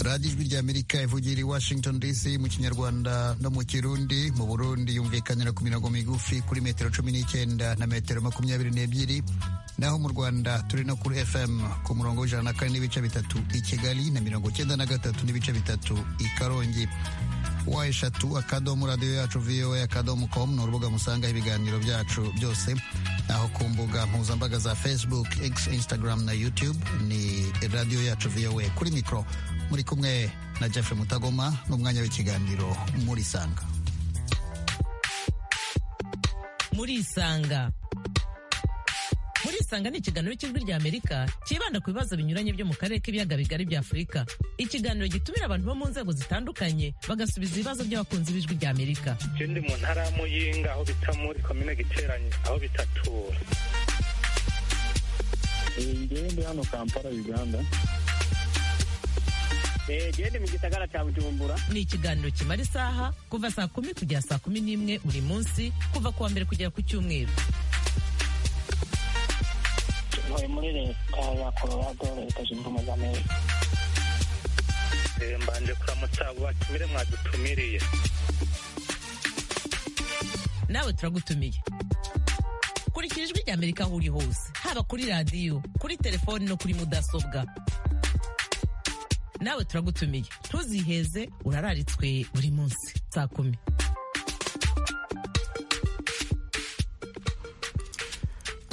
radiyo ijwi rya amerika ivugira i washington dc mu kinyarwanda no mu kirundi mu burundi yumvikanira ku mirongo migufi kuri metero cumi n'icyenda na metero makumyabiri n'ebyiri naho mu rwanda turi no kuri fm ku murongo w'ijana na kane n'ibice bitatu i kigali na mirongo cyenda na gatatu n'ibice bitatu i karongi wa eshatu akadomo radiyo yacu voa akadomo com ni urubuga musangaho ibiganiro byacu byose aho ku mbuga mpuzambaga za facebook x instagram na youtube ni radiyo yacu voa kuri mikoro muri kumwe na jeff mutagoma n'umwanya w'ikiganiro muri isanga muri isanga muri isanga ni ikiganiro cy'ijwi rya amerika cyibanda ku bibazo binyuranye byo mu karere k'ibiyaga bigari bya afurika ikiganiro gitumira abantu bo mu nzego zitandukanye bagasubiza ibibazo by'abakunzi b'ijwi rya amerika ndi mu ntara ya muyinga aho bita muri komine giteranye aho bita tura ndi hano kampala uganda gende mu gisagara cya bujumbura ni ikiganiro kimara isaha kuva saa kumi kugera saa kumi n'imwe buri munsi kuva ku wa mbere kugera ku cyumweru ntuye muri leta ya colorado leta zunze ubumwe za amerika mbanje kuramutsa abo batumire mwadutumiriye nawe turagutumiye kurikira ijwi rya amerika aho uri hose haba kuri radiyo kuri telefoni no kuri mudasobwa nawe turagutumiye ntuziheze urararitswe buri munsi saa kumi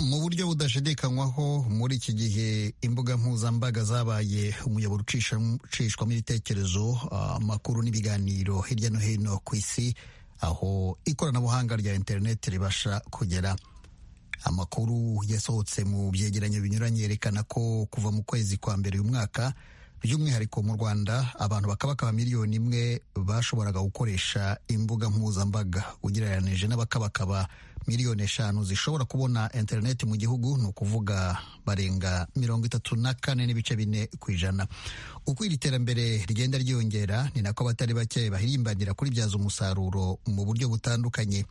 mu buryo budashidikanywaho muri iki gihe imbuga mpuzambaga zabaye umuyoboro ucisham- ucishwamo ibitekerezo ah, amakuru n'ibiganiro hirya no hino ku isi aho ikoranabuhanga rya interineti ribasha kugera amakuru yasohotse mu byegeranyo binyuranye yerekana ko kuva mu kwezi kwa mbere uyu mwaka by'umwihariko mu rwanda abantu bakabakaba miliyoni imwe bashoboraga gukoresha imbuga mpuzambaga ugereranije n'abakabakaba miliyoni eshanu zishobora kubona interineti mu gihugu ni ukuvuga barenga mirongo itatu na kane n'ibice bine ku ijana uko iri terambere rigenda ryiyongera ni nako abatari bake bahirimbanira kuribyaza umusaruro mu buryo butandukanye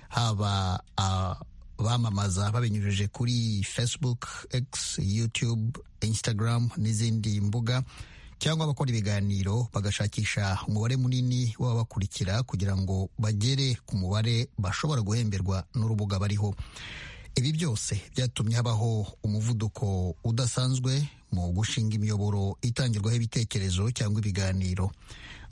haba ah, bamamaza babinyujije kuri facebook x youtube instagram n'izindi mbuga cyangwa abakora ibiganiro bagashakisha umubare munini w'ababakurikira kugira ngo bagere ku mubare bashobora guhemberwa n'urubuga bariho ibi byose byatumye habaho umuvuduko udasanzwe mu gushinga imiyoboro itangirwaho ibitekerezo cyangwa ibiganiro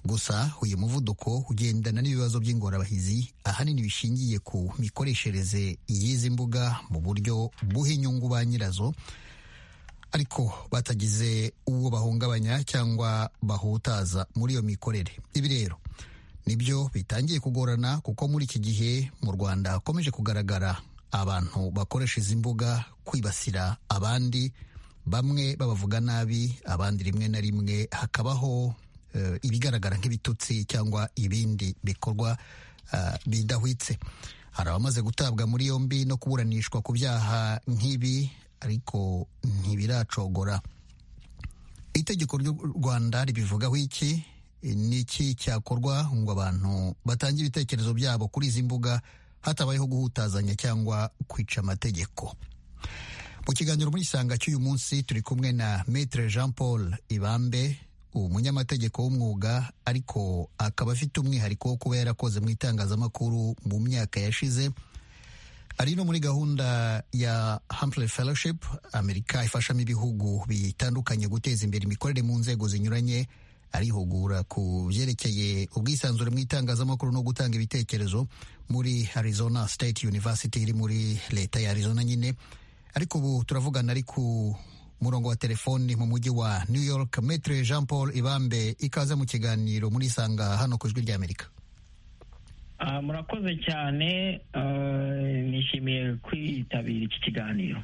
gusa uyu muvuduko ugendana n'ibibazo by'ingorabahizi ahanini bishingiye ku mikoreshereze y'izi mbuga mu buryo buha inyungu ba nyirazo ariko batagize uwo bahungabanya cyangwa bahutaza muri iyo mikorere ibi rero nibyo bitangiye kugorana kuko muri iki gihe mu rwanda hakomeje kugaragara abantu bakoresha izi mbuga kwibasira abandi bamwe babavuga nabi abandi rimwe na rimwe hakabaho eh, ibigaragara nk'ibitutsi cyangwa ibindi bikorwa eh, bidahwitse hari abamaze gutabwa muri yombi no kuburanishwa ku byaha nk'ibi ariko ntibiracogora itegeko ry'u rwanda ribivugaho iki n'iki cyakorwa ngo abantu batange ibitekerezo byabo kuri izi mbuga hatabayeho guhutazanya cyangwa kwica amategeko mu kiganiro muri isanga cy'uyu munsi turi kumwe na maitre jean paul ibambe umunyamategeko w'umwuga ariko akaba afite umwihariko wo kuba yarakoze mu itangazamakuru mu myaka yashize ari no muri gahunda ya Humphrey Fellowship Amerika ifashamo ibihugu bitandukanye guteza imbere imikorere mu nzego zinyuranye arihugura ku byerekeye ubwisanzure mu itangazamakuru no gutanga ibitekerezo muri Arizona State University iri muri leta ya Arizona nyine ariko ubu turavugana ari ku murongo wa telefoni mu mujyi wa New York Maitre Jean Paul Ibambe ikaze mu kiganiro muri isanga hano ku ijwi ry'Amerika Ah, murakoze cyane ah, nishimiye kwitabira iki kiganiro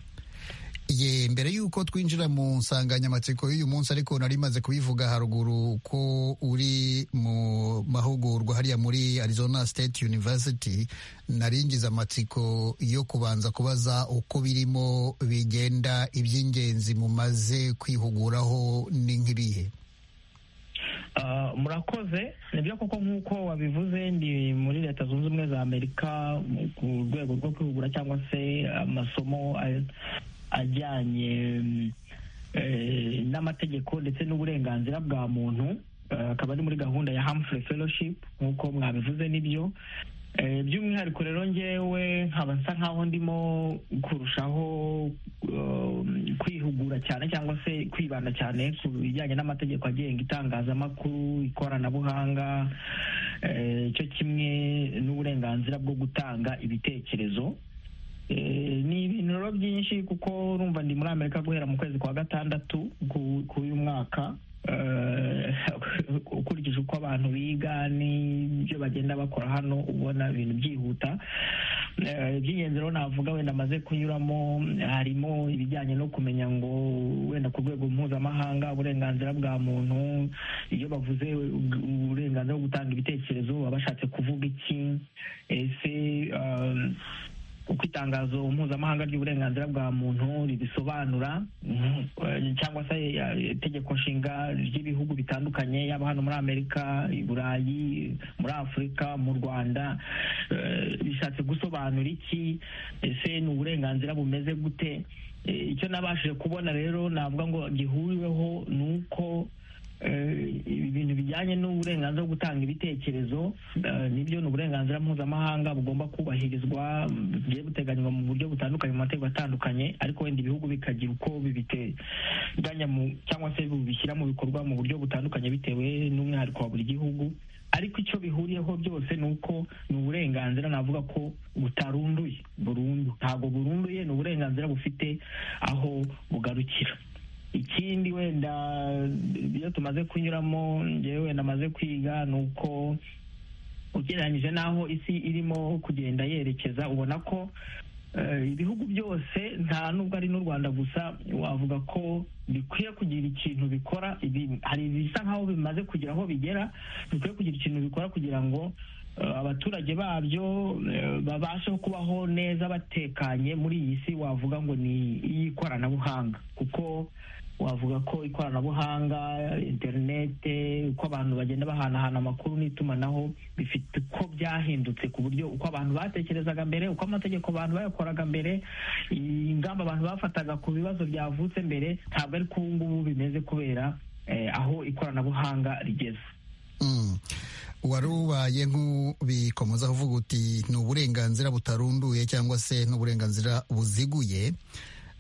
ye mbere y'uko twinjira mu nsanganyamatsiko y'uyu munsi ariko nari maze kubivuga haruguru ko uri mu mahugurwa hariya muri arizona state university naringiza amatsiko yo kubanza kubaza uko birimo bigenda iby'ingenzi mumaze kwihuguraho ni nk'ibihe Ah, murakoze nibyo koko nk'uko wabivuze ndi muri leta zunze ubumwe za amerika mu- ku rwego rwo kwihugura cyangwa se amasomo a- ajyanye mm, eh, n'amategeko ndetse n'uburenganzira bwa muntu akaba ari muri gahunda ya Humphrey fellowship nk'uko mwabivuze nibyo Eh, by'umwihariko rero ngewe nkaba nsa nk'aho ndimo kurushaho um, kwihugura cyane cyangwa se kwibanda cyane ku bijyanye n'amategeko agenga itangazamakuru ikoranabuhanga eh, cyo kimwe n'uburenganzira bwo gutanga ibitekerezo Eh, ni ibintu rero byinshi kuko urumva ndi muri amerika guhera mu kwezi kwa gatandatu ku- k'uyu mwaka Eh, ukurikije uko abantu biga n'ibyo bagenda bakora hano ubona ibintu byihuta Eh, iby'ingenzi rero navuga wenda amaze kunyuramo harimo ibijyanye no kumenya ngo wenda ku rwego mpuzamahanga uburenganzira bwa muntu iyo bavuze u- uburenganzira bwo gutanga ibitekerezo baba bashatse kuvuga iki ese um, uko itangazo mpuzamahanga ry'uburenganzira bwa muntu ribisobanura mhm, eh, cyangwa se eh, itegeko nshinga ry'ibihugu bitandukanye yaba hano muri amerika i burayi muri afurika mu rwanda eh, bishatse gusobanura iki ese ni uburenganzira bumeze gute Eh, icyo nabashije kubona rero navuga ngo gihuriweho ni uko eh, ibi bintu bijyanye n'uburenganzira bwo gutanga ibitekerezo eh, nibyo ni uburenganzira mpuzamahanga bugomba kubahirizwa mm, bugiye buteganywa mu buryo butandukanye mu mategeko atandukanye ariko wenda ibihugu bikagira uko bibiteganya mu- cyangwa se bubishyira mu bikorwa mu buryo butandukanye bitewe n'umwihariko wa buri gihugu ariko icyo bihuriyeho byose ni uko ni uburenganzira navuga ko butarunduye burundu ntabwo burunduye ni uburenganzira bufite aho bugarukira ikindi wenda iyo tumaze kunyuramo ngewe wenda maze kwiga ni uko ugereranyije n'aho isi irimo kugenda yerekeza ubona ko eh, ibihugu byose nta nubwo ari n'u rwanda gusa wavuga ko bikwiye kugira ikintu bikora ibi- hari ibisa nk'aho bimaze kugira aho bigera bikwiye kugira ikintu bikora kugira ngo eh, abaturage babyo eh, babashe kubaho neza batekanye muri iyi si wavuga ngo ni iy'ikoranabuhanga kuko wavuga ko ikoranabuhanga interinete uko abantu bagenda bahanahana amakuru n'itumanaho bifite uko byahindutse ku buryo uko abantu batekerezaga mbere uko amategeko abantu bayakoraga mbere ingamba abantu bafataga ku bibazo byavutse mbere ntabwo ari ubu ngubu bimeze kubera eh, aho ikoranabuhanga rigeze Mm. wari ubaye nk'ubikomozaho uvuga uti ni uburenganzira butarunduye cyangwa se n'uburenganzira buziguye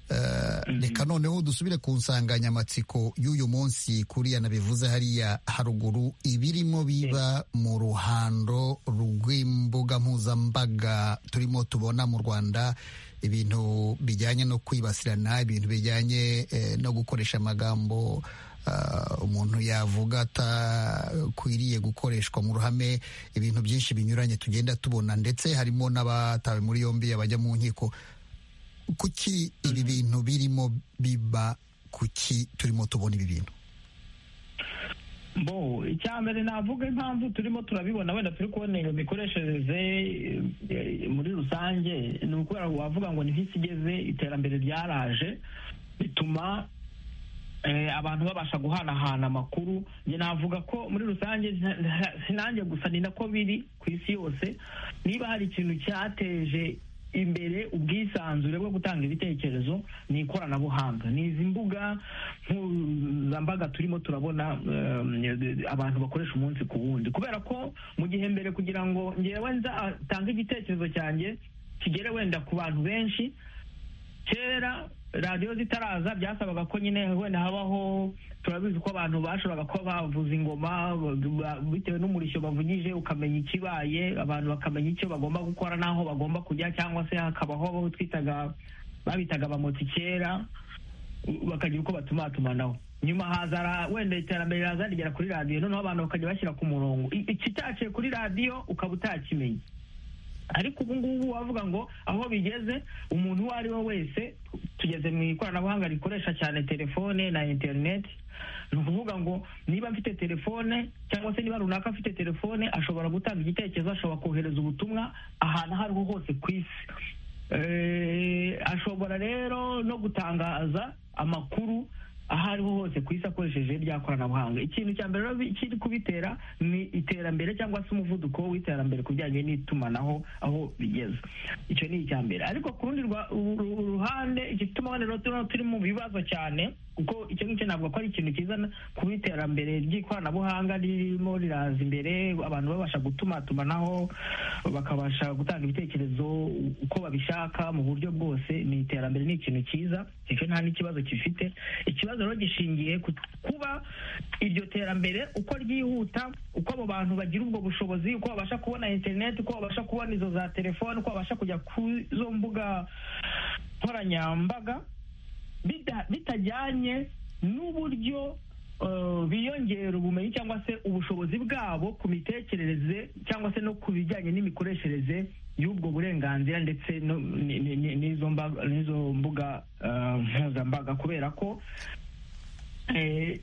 Eh, reka noneho dusubire ku nsanganyamatsiko y'uyu munsi kuriya nabivuze hariya haruguru ibirimo biba mu ruhando rw'imbuga mpuzambaga turimo tubona mu rwanda ibintu bijyanye no kwibasirana ibintu bijyanye eh, no gukoresha amagambo ah, umuntu yavuga atakwiriye gukoreshwa mu ruhame ibintu byinshi binyuranye tugenda tubona ndetse harimo n'abatawe muri yombi abajya mu nkiko kuki ibi bintu birimo biba kuki turimo tubona ibi bintu bo icya mbere navuga impamvu turimo turabibona wenda turi kubona iyo mikoreshereze eh, muri rusange ni ukubera wavuga ngo ni nk'isi igeze iterambere ryaraje bituma eh, abantu babasha guhanahana amakuru njye navuga ko muri rusange nta- nta- sinanjye gusa ni nako biri ku isi yose niba hari ikintu cyateje imbere ubwisanzure bwo gutanga ibitekerezo ni ikoranabuhanga ni izi mbuga mpuzambaga turimo turabona um, abantu bakoresha umunsi ku wundi kubera ko mu gihe mbere kugira ngo ngewe nzatange igitekerezo cyanjye kigere wenda ku bantu benshi kera radiyo zitaraza byasabaga ko nyine wenda habaho turabizi ko abantu bashoboraga kuba bavuza ingoma ba- bitewe n'umurishyo bavugije ukamenya ikibaye abantu bakamenya icyo bagomba gukora n'aho bagomba kujya cyangwa se hakabaho abo twitaga babitaga abamotsi kera u- bakagira uko batumatumanaho nyuma haza ra- wenda iterambere riraza rigera kuri radiyo noneho abantu bakajya bashyira ku murongo I- ikitaciye kuri radiyo ukaba utakimenye ariko ubu ngubu wavuga ngo aho bigeze umuntu uwo ari we wese tugeze mu ikoranabuhanga rikoresha cyane telefone na interineti ni ukuvuga ngo niba mfite telefone cyangwa se niba runaka afite telefone ashobora gutanga igitekerezo ashobora kohereza ubutumwa ahantu aho ariho hose ku isi Eh, ashobora rero no gutangaza amakuru aho ariho hose ku isi akoresheje rya koranabuhanga ikintu cya mbere rero bi- kiri kubitera ni iterambere cyangwa se umuvuduko w'iterambere ku bijyanye n'itumanaho aho bigeze icyo ni icya mbere ariko ku rundi rwa- uru- ru- ruhande iki gituma wenda rero turimo- turi mu bibazo cyane kuko icyo ngicyo ntabwo ko ari ikintu cyiza kuba iterambere ry'ikoranabuhanga ririmo riraza imbere abantu babasha gutumatumanaho bakabasha gutanga ibitekerezo uko babishaka mu buryo bwose ni iterambere ni ikintu cyiza icyo nta n'ikibazo gifite ikibazo rero gishingiye ku kuba iryo terambere uko ryihuta uko abo bantu bagira ubwo bushobozi uko babasha kubona interineti uko babasha kubona izo za telefone uko babasha kujya ku zo mbuga nkoranyambaga bita- bitajyanye n'uburyo eh, biyongera ubumenyi cyangwa se ubushobozi bwabo ku mitekerereze cyangwa se no ku bijyanye n'imikoreshereze y'ubwo burenganzira ndetse no- ni- ni- ni- n'izo mba- n'izo mbuga eh, mpuzambaga kubera ko eh,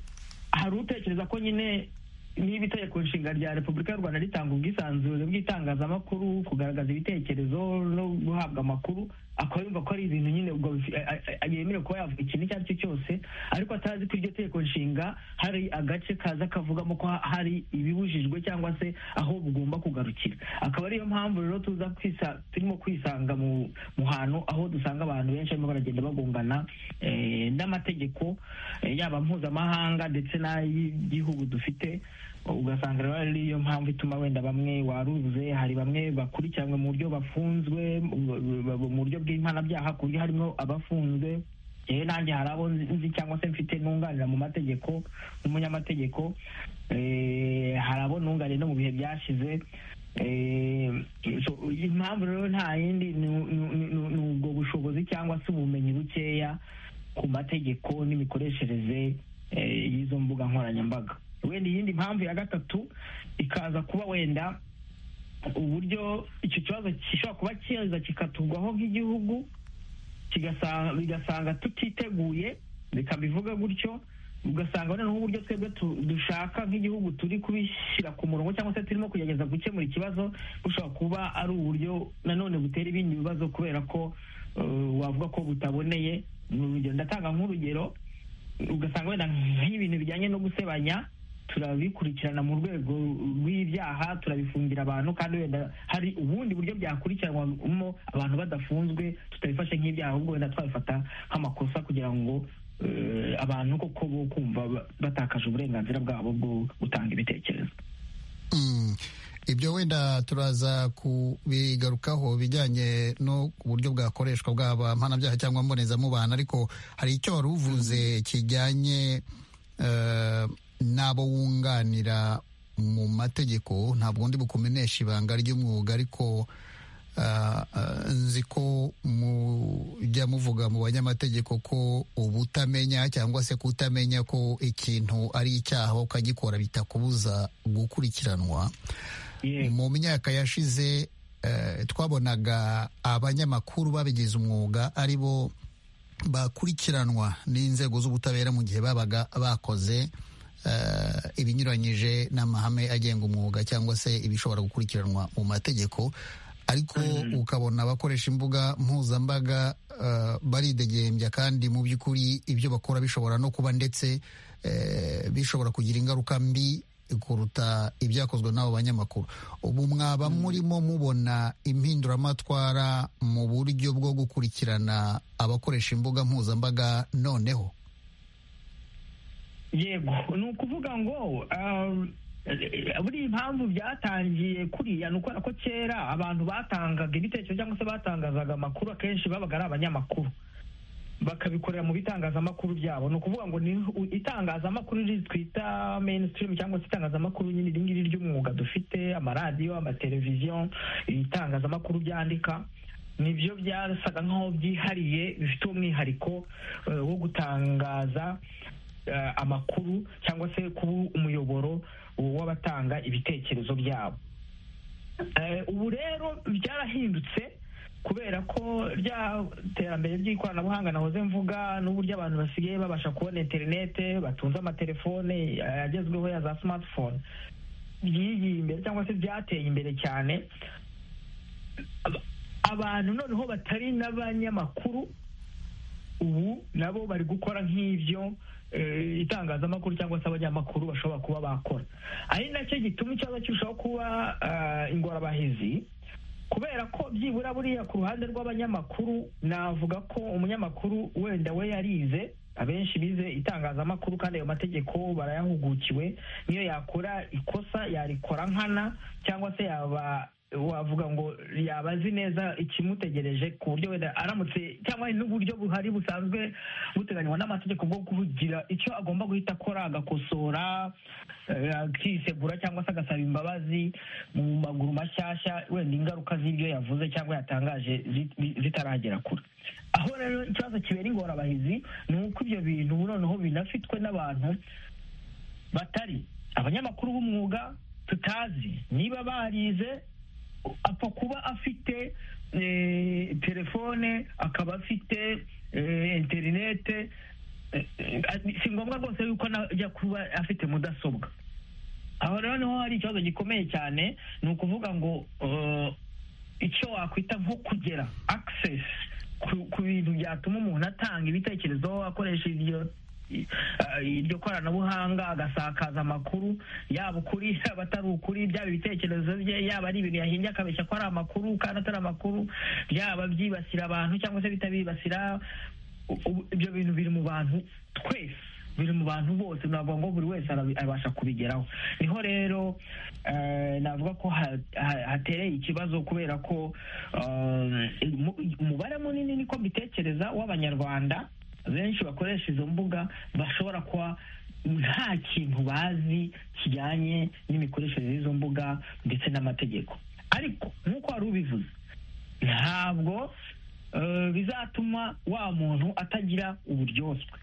hari utekereza ko nyine niba itegeko nshinga rya repubulika y'u rwanda ritanga ubwisanzure bw'itangazamakuru kugaragaza ibitekerezo no guhabwa amakuru akaba yumva ko ari ibintu nyine ubwo bifi- a- a- a- yemerewe kuba yavuga ikintu icyo ari cyo cyose ariko atazi ko iryo tegeko nshinga hari agace kaza kavugamo ko ha- hari ibibujijwe cyangwa se aho bugomba kugarukira akaba ariyo mpamvu rero tuza kwisa- turimo kwisanga mu mu hantu aho dusanga abantu benshi barimo baragenda bagongana eh, n'amategeko eh, yaba mpuzamahanga ndetse n'ay'igihugu dufite ugasanga rero ariyo mpamvu ituma wenda bamwe waruze hari bamwe bakurikiranwe mu buryo bafunzwe mu- mu buryo bw'impanabyaha ku buryo harimo abafunzwe yewe nanjye hari abo nzi cyangwa se mfite nunganira mu mategeko n'umunyamategeko eh, hari abo nunganiye no mu bihe byashize Eh, so, impamvu rero nta yindi ni ni- ni- ni ubwo bushobozi cyangwa se ubumenyi bukeya ku mategeko n'imikoreshereze eh, y'izo mbuga nkoranyambaga wenda iyindi mpamvu ya gatatu ikaza kuba wenda uburyo icyo kibazo gishobora kuba kiza kikatugwaho nk'igihugu kigasa- bigasanga tutiteguye reka mbivuge gutyo ugasanga noneho uburyo twebwe tu- dushaka nk'igihugu turi kubishyira ku murongo cyangwa se turimo kugerageza gukemura ikibazo bushobora kuba ari uburyo nanone butera ibindi bibazo kubera ko eh, wavuga ko butaboneye ni urugero ndatanga nk'urugero ugasanga wenda nk'ibintu bijyanye no gusebanya turabikurikirana mu rwego rw'ibyaha turabifungira abantu kandi wenda hari ubundi buryo byakurikiranwamo abantu badafunzwe tutabifashe nk'ibyaha ahubwo wenda twabifata nk'amakosa kugira ngo eh, abantu koko bo kumva ba- batakaje uburenganzira bwabo bwo gutanga ibitekerezo Mm. ibyo wenda turaza kubigarukaho bijyanye no ku buryo bwakoreshwa bwaba mpanabyaha cyangwa mbonezamubano ariko hari icyo wari uvuze kijyanye eh, n'abo wunganira mu mategeko ntabwo ndi bukumenesha ibanga ry'umwuga ariko eh, eh, nzi ko mujya muvuga mu banyamategeko ko ubutamenya cyangwa se kutamenya ko ikintu ari icyaha ukagikora bitakubuza gukurikiranwa yego mu myaka yashize eh, twabonaga abanyamakuru babigize umwuga ari bo bakurikiranwa n'inzego z'ubutabera mu gihe babaga bakoze eh, ibinyuranyije n'amahame agenga umwuga cyangwa se ibishobora gukurikiranwa mu mategeko ariko ukabona abakoresha imbuga mpuzambaga eh, baridegembya kandi mu by'ukuri ibyo bakora bishobora no kuba ndetse eh, bishobora kugira ingaruka mbi kuruta ibyakozwe n'abo banyamakuru ubu mwaba murimo mubona impinduramatwara mu buryo bwo gukurikirana abakoresha imbuga mpuzambaga noneho yego ni ukuvuga ngo um, eh, buriya impamvu byatangiye kuriya ni ukubera ko kera abantu batangaga ibitekerezo cyangwa se batangazaga amakuru akenshi babaga ari abanyamakuru bakabikorera mu bitangazamakuru byabo ni ukuvuga ngo ni u- itangazamakuru riri twita mainstream cyangwa se itangazamakuru nyine iri ngiri ry'umwuga dufite amaradiyo amateleviziyo ibitangazamakuru byandika nibyo byasaga nk'aho byihariye bifite umwihariko eh, wo gutangaza eh, amakuru cyangwa se kuba umuyoboro w'abatanga ibitekerezo byabo Eh, ubu rero byarahindutse kubera ko rya terambere ry'ikoranabuhanga nahoze mvuga n'uburyo abantu basigaye babasha kubona interinete batunze amatelefone eh, agezweho ya za smartphone byigiye imbere cyangwa se byateye imbere cyane Aba- abantu noneho batari n'abanyamakuru ubu nabo bari gukora nk'ibyo eh, itangazamakuru cyangwa se abanyamakuru bashobora kuba bakora ari nacyo gituma ikibazo kirushaho kuba ah, ingorabahizi kubera ko byibura buriya ku ruhande rw'abanyamakuru navuga ko umunyamakuru wenda we yarize abenshi bize itangazamakuru kandi ayo mategeko barayahugukiwe niyo yakora ikosa yarikora nkana cyangwa se yaba wavuga ngo yaba azi neza ikimutegereje ku buryo wenda aramutse cyangwa n'uburyo buhari busanzwe buteganywa n'amategeko bwo kugira icyo agomba guhita akora agakosora eh, akisegura cyangwa se agasaba imbabazi mu maguru mashyashya wenda ingaruka z'ibyo yavuze cyangwa yatangaje zi- zi- zitaragera kure aho rero ikibazo kibera ingorabahizi ni uko ibyo bintu noneho binafitwe n'abantu batari abanyamakuru b'umwuga tutazi niba barize apfa kuba afite eh, telefone akaba afite eh, interinete eh, eh, si ngombwa rwose yuko ajya kuba afite mudasobwa aho rero niho hari ikibazo gikomeye cyane ni ukuvuga ngo eh, icyo wakwita nko kugera access ku- ku bintu byatuma umuntu atanga ibitekerezo akoresha iryo i- ah, iryo koranabuhanga agasakaza amakuru yaba ukuri yaba atari ukuri byaba ibitekerezo bye yaba ari ibintu yahimbye akabeshya ko ari amakuru kandi atari amakuru byaba byibasira abantu cyangwa se bitabibasira u- u- ibyo bintu biri mu bantu twese biri mu bantu bose ntabwo ngo buri wese arabi- abasha kubigeraho niho rero eh, navuga ko ha- ha- hatereye ikibazo kubera ko eh, mu- umubare munini niko mbitekereza w'abanyarwanda benshi bakoresha izo mbuga bashobora kuba nta kintu bazi kijyanye n'imikoreshereze y'izo mbuga ndetse n'amategeko ariko nk'uko wari ubivuze ntabwo eh, bizatuma wa muntu atagira uburyoswe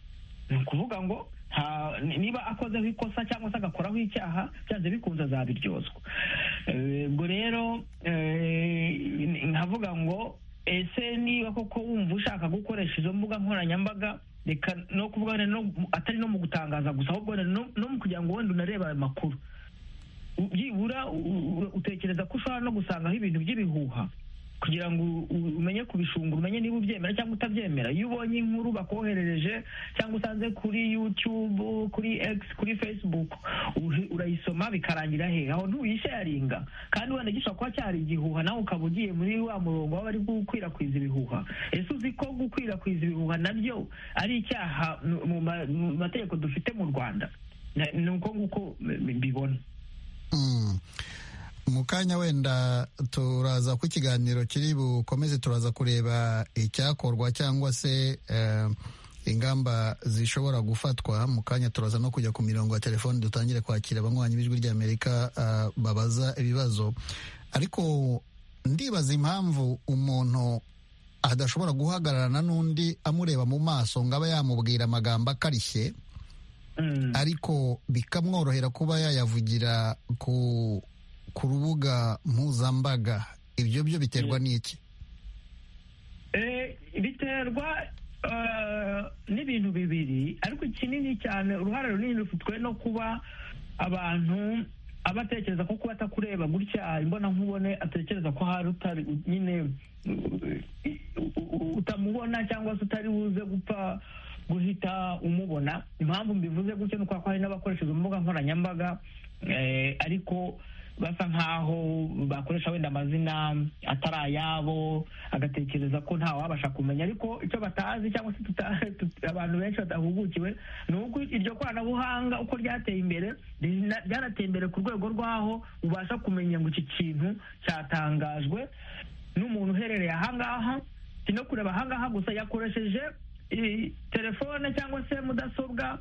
ni ukuvuga ngo nta- niba akozeho ikosa cyangwa se agakoraho icyaha byanze bikunze azabiryozwa Eh, ubwo rero eh, ni- nkavuga ngo ese niba koko wumva ushaka gukoresha izo mbuga nkoranyambaga reka no kuvuga wenda no mu- atari no mu gutangaza gusa ahubwo wenda no no mu kugira ngo wenda unarebe ayo makuru byibura u- u- utekereza ko ushobora no gusangaho ibintu by'ibihuha kugira ngo u- u- umenye kubishungura umenye niba ubyemera cyangwa utabyemera iyo ubonye inkuru bakoherereje cyangwa usanze kuri yutube kuri x kuri facebook uhi- urayisoma bikarangira he aho ntuyisharinga kandi wenda gishobora kuba cyari igihuha nawe ukaba ugiye muri wa murongo w'abari gukwirakwiza ibihuha ese uzi ko gukwirakwiza ibihuha nabyo ari icyaha mu- mu ma- mu mategeko dufite mu rwanda Na- ni uko nguko mbi- mbibona Mm. mu kanya wenda turaza ku ikiganiro kiri bukomeze turaza kureba icyakorwa cyangwa se eh, ingamba zishobora gufatwa mu kanya turaza no kujya ku mirongo ya telefoni dutangire kwakira abanywanyi b'ijwi ry'amerika eh, babaza ibibazo ariko ndibaza impamvu umuntu adashobora guhagararana n'undi amureba mu maso ngo aba yamubwira amagambo akarishye Mm. ariko bikamworohera kuba yayavugira ku ku rubuga mpuzambaga ibyo byo biterwa n'iki Eh, biterwa eh, n'ibintu bibiri ariko ikinini cyane uruhare runini rufitwe no kuba abantu aba atekereza ko kuba atakureba gutya imbonankubone atekereza ko hari utari nyine uh, u- u- utamubona cyangwa se utari buze gupfa guhita umubona impamvu mbivuze gutyo ni uko hari n'abakoresha izo mbuga nkoranyambaga eh, ariko basa nkaho bakoresha wenda amazina atari ayabo agatekereza ko nta wabasha kumenya ariko icyo batazi cyangwa se tuta- tut- abantu benshi badahugukiwe ni uko iryo koranabuhanga uko ryateye imbere rina- ryarateye imbere ku rwego rw'aho ubasha kumenya ngo iki kintu cyatangajwe n'umuntu uherereye ahangaha si no kureba ahangaha gusa yakoresheje i- telefone cyangwa se mudasobwa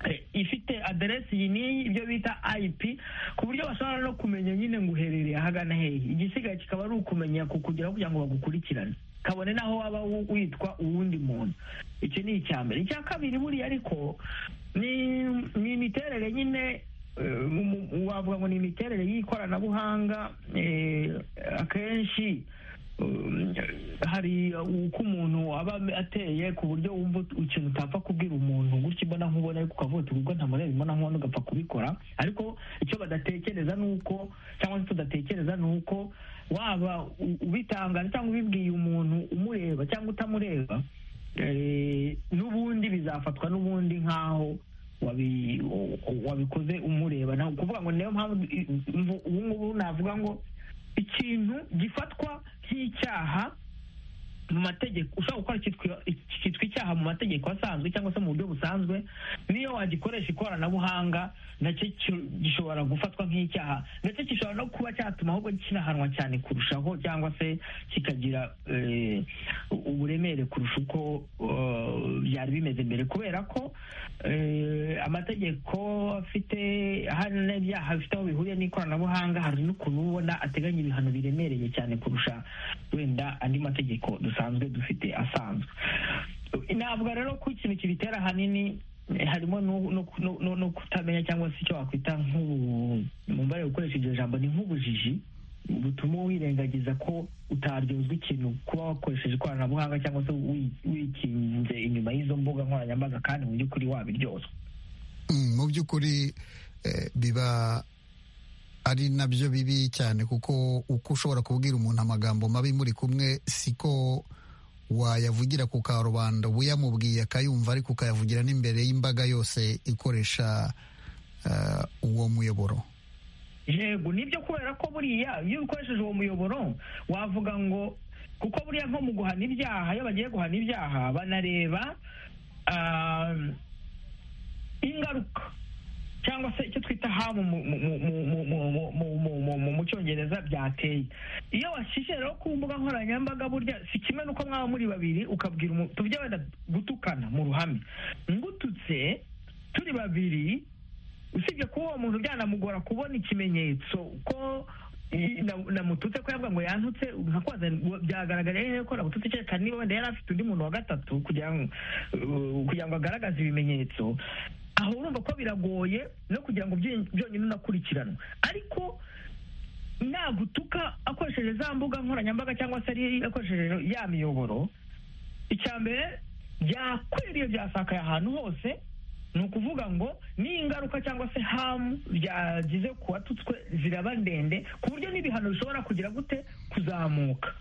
eh, ifite aderesi iyi n'iyi ibyo bita IP ku buryo bashobora no kumenya nyine ngo uherereye ahagana hehe igisigaye kikaba ari ukumenya kukugeraho kugira ngo bagukurikirane kabone n'aho waba wu- witwa uwundi muntu icyo ni icya mbere icya kabiri buriya ariko ni ni imiterere nyine eh, mu- mu- wavuga ngo ni imiterere y'ikoranabuhanga eh, akenshi um, hari uko umuntu aba ateye ku buryo wumva ut- ikintu utapfa kubwira umuntu gutya imbona nkubona ariko ukavuga uti ubwo ntamureba imbona nkubona ugapfa kubikora ariko icyo badatekereza ni uko cyangwa se tudatekereza ni uko waba u- ubitangaje cyangwa ubibwiye umuntu umureba cyangwa utamureba eh, n'ubundi bizafatwa n'ubundi nk'aho wabi- u- u- wabikoze umureba ni ukuvuga ngo niyo mpamvu i- mvu- ubu ngubu navuga ngo ikintu gifatwa nk'icyaha mu mategeko ushobora gukora icyitwa- cyitwa icyaha mu mategeko asanzwe cyangwa se mu buryo busanzwe niyo wagikoresha ikoranabuhanga nacyo ki- gishobora gufatwa nk'icyaha ndetse gishobora no kuba cyatuma ahubwo kinahanwa cyane kurushaho cyangwa se kikagira eh, uburemere kurusha uko eh, byari bimeze mbere kubera ko eh, amategeko afite hari n'ibyaha bifite aho bihuriye n'ikoranabuhanga hari n'ukuntu uba ubona ateganya ibihano biremereye cyane kurusha wenda andi mategeko dusanzwe dufite asanzwe ntabwo rero ko ikintu kibitera ahanini eh, harimo no- no- no- no- no kutamenya cyangwa se icyo wakwita nk'ubu mumbare gukoresha iryo jambo ni nk'ubujiji butuma wirengagiza ko utaryozwa ikintu kuba wakoresheje ikoranabuhanga cyangwa se wi- wikinze inyuma y'izo mbuga nkoranyambaga kandi mu by'ukuri wabiryozwa Mm, mu by'ukuri eh, biba ari nabyo bibi cyane kuko uko ushobora kubwira umuntu amagambo mabi muri kumwe siko wayavugira ku karubanda uyamubwiye akayumva ariko ukayavugira n'imbere y'imbaga yose ikoresha eh, uwo muyoboro yego nibyo kubera ko buriya iyo ukoresheje uwo muyoboro wavuga ngo kuko buriya nko mu guhana ibyaha iyo bagiye guhana ibyaha banareba ah, ingaruka cyangwa se icyo twita hamu mu- mu- mu- mu- mu- mu- mu- mu- mu- mu- mu cyongereza byateye iyo washyishye rero ku mbuga nkoranyambaga burya si kimwe n'uko mwaba muri babiri ukabwira umuntu tujya wenda gutukana mu ruhame ngututse turi babiri usibye kuba uwo muntu byanamugora kubona ikimenyetso ko i- na- namututse ko yavuga ngo yantutse nka kwaza byagaragara hehe ko namututse kereka niba wenda yari afite undi muntu wa gatatu kugira ngo uh, kugira ngo agaragaze ibimenyetso aho urumva ko biragoye no kugira ngo byony- byonyine unakurikiranwe ariko nagutuka akoresheje za mbuga nkoranyambaga cyangwa se ari akoresheje ya miyoboro icya mbere byakwiriye byasakaye ahantu hose ni ukuvuga ngo n'ingaruka cyangwa se hamu byagize ku watutswe ziraba ndende ku buryo n'ibihano bishobora kugira gute kuzamuka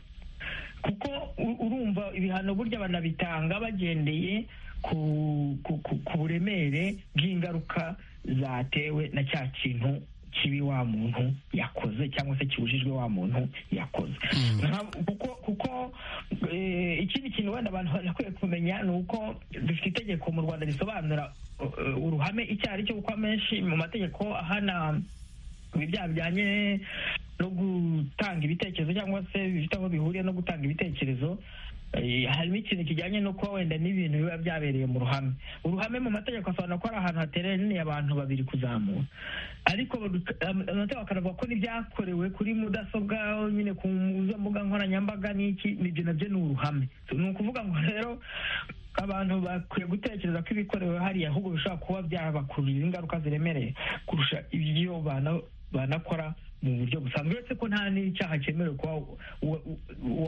kuko u- urumva ibihano burya banabitanga bagendeye ku ku- ku- ku buremere bw'ingaruka zatewe na cya kintu kibi wa muntu yakoze cyangwa se kibujijwe wa muntu yakoze Nka- kuko kuko eh, ikindi kintu wenda abantu barakwiye kumenya ni uko dufite itegeko mu rwanda risobanura eh, uruhame icyo ari cyo kuko amenshi mu mategeko ahana ibi byaha bijyanye no gutanga ibitekerezo cyangwa se bifite aho bihuriye no gutanga ibitekerezo eh, harimo ikintu kijyanye no kuba wenda n'ibintu biba byabereye mu ruhame uruhame mu mategeko asobanura ko ari ahantu hateraniye abantu babiri kuzamura ariko badu- am- amategeko akanavuga ko n'ibyakorewe kuri mudasobwa nyine ku izo mbuga nkoranyambaga n'iki nibyo nabyo ni uruhame ni ukuvuga ngo rero abantu bakwiye gutekereza ko ibikorewe hariya ahubwo bishobora kuba byabakururira ingaruka ziremereye kurusha ibyo bana- banakora mu buryo busanzwe uretse ko nta n'icyaha cyemerewe kuba wa- wa-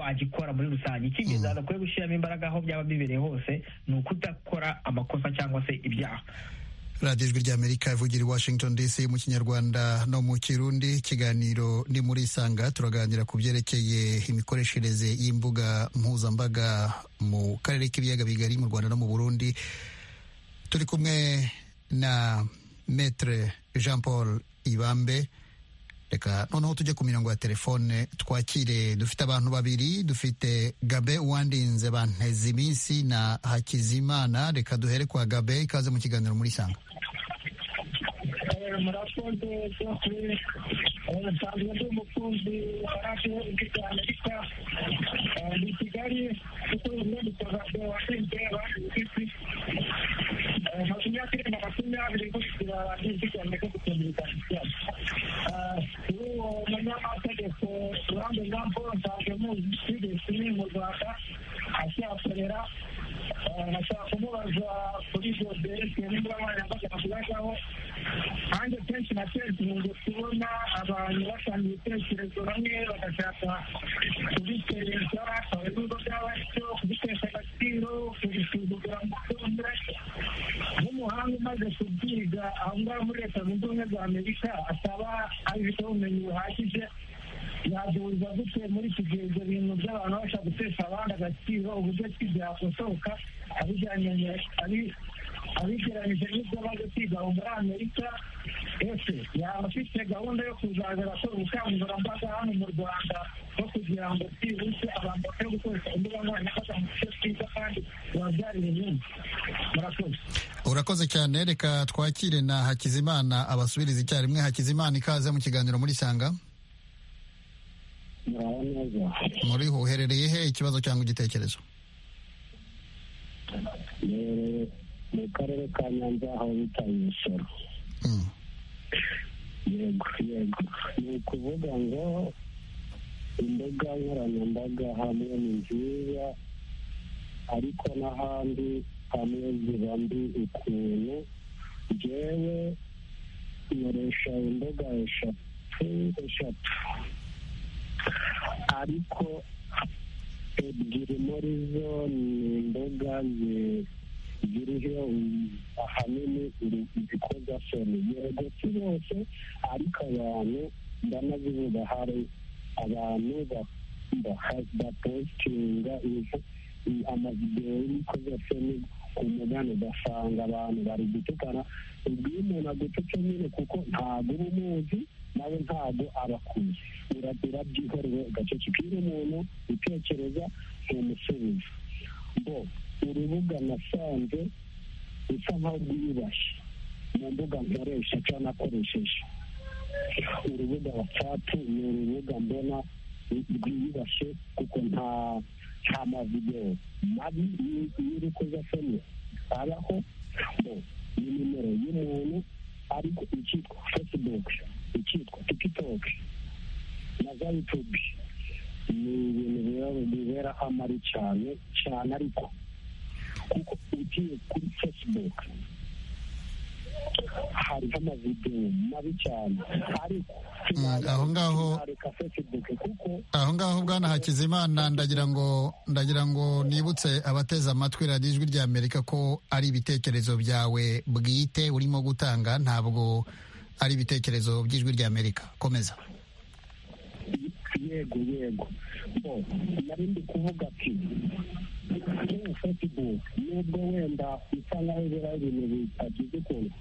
wagikora muri rusange icy'ingenzi abantu bakwiye gushyiramo imbaraga aho byaba bibereye hose ni ukudakora amakosa cyangwa se ibyaha radiyo ijwi ry'amerika ivugira i washington dc mu kinyarwanda no mu kirundi ikiganiro ni muri isanga turaganira ku byerekeye imikoreshereze y'imbuga mpuzambaga mu karere k'ibiyaga bigari mu rwanda no mu burundi turi kumwe na metre jean paul ibambe reka noneho tujye ku mirongo ya telefone twakire dufite abantu babiri dufite gabe uwandinze banteze iminsi na hakizimana reka duhere kwa gabe ikaze mu kiganiro muri isanga murakoze byose nsanzwe ndi umukunzi wa radiyo ijwi amerika ni kigali kuko bimwe bikorwa washinzwe abandi bifite makumyabiri na makumyabiri gushira ijwi amerika kutumvikana uwo munyamategeko urambe jean paul nsanzwe muzi twigeze mu rwanda akihakorera nashaka kumubaza kuri ibyo byerekeye n'imbugankoranyambaga avugaho kandi kenshi na kenshi nkunze kubona abantu batanga ibitekerezo bamwe bagashaka kubiteresha ibigo byaba byo kubitesha agaciro kubisuzugura mu byombi nk'umuhanga umaze kubyiga aho ngaho muri leta zunze ubumwe za amerika asaba abifiteho ubumenyi buhagije yaduhuza gute muri iki gihe ibyo bintu by'abantu bashaka gutesha abandi agaciro uburyo ki byakosoka abijyanye na- abi- abigereranyije n'ibyo baje kwiga ubu muri amerika ese yaba afite gahunda yo kuzaza arakora ubukangurambaga hano mu rwanda no kugira ngo byibutse abantu bakwiye gukoresha imbuga nkoranyambaga mu buryo bwiza kandi bubabyarira inyungu murakoze urakoze cyane reka twakire na hakizimana abasubiriza icyarimwe hakizimana ikaze mu kiganiro muri sanga muraho neza muri uherereye he ikibazo cyangwa igitekerezo Ni- mu karere ka nyanza aho bita imisoro Mm. yego yego ni ukuvuga ngo imbuga nkoranyambaga hamwe ni nziza ariko n'ahandi hamwe ziba mbi ukuntu njyewe nkoresha imbuga eshatu eshatu ariko ebyiri muri zo ni imbuga zi- ziriho um, ahanini iri- ibikozasoni yego si bose ariko abantu ndanazivuga hari abantu ba- ba- bapositinga izo- i- amavidewo y'imikozasoni ku mugani ugasanga abantu bari gutukana ubwiye umuntu agututse nyine kuko ntabwo uba umuzi nawe ntabwo aba akuzi urabyihorera ugacecekira umuntu utekereza ntumusubiza bo urubuga nasanze rusa nkaho rwiyubashye mu mbuga nkoresha cyangwa nakoresheje urubuga watsapu ni urubuga mbona rwiyubashye kuko nta nta mavidewo mabi y'urukozasoni abaho bo ni nimero y'umuntu ariko icyitwa facebook icyitwa tiktok na za youtube ni ibintu biba bibera amari cyane cyane ariko kuko ugiye kuri facebook hariho amavidewo mabi cyane ariko sinayareka- aho ngaho- sinareka facebook kuko aho ngaho bwana hakizimana ndagira ngo ndagira ngo nibutse abateze amatwi radiyo ijwi rya amerika ko ari ibitekerezo byawe bwite urimo gutanga ntabwo ari ibitekerezo by'ijwi rya amerika komeza yego yego bo nari ndi kuvuga ati kuri facebook nubwo wenda bisa nkaho ibera ibintu bitagize ukuntu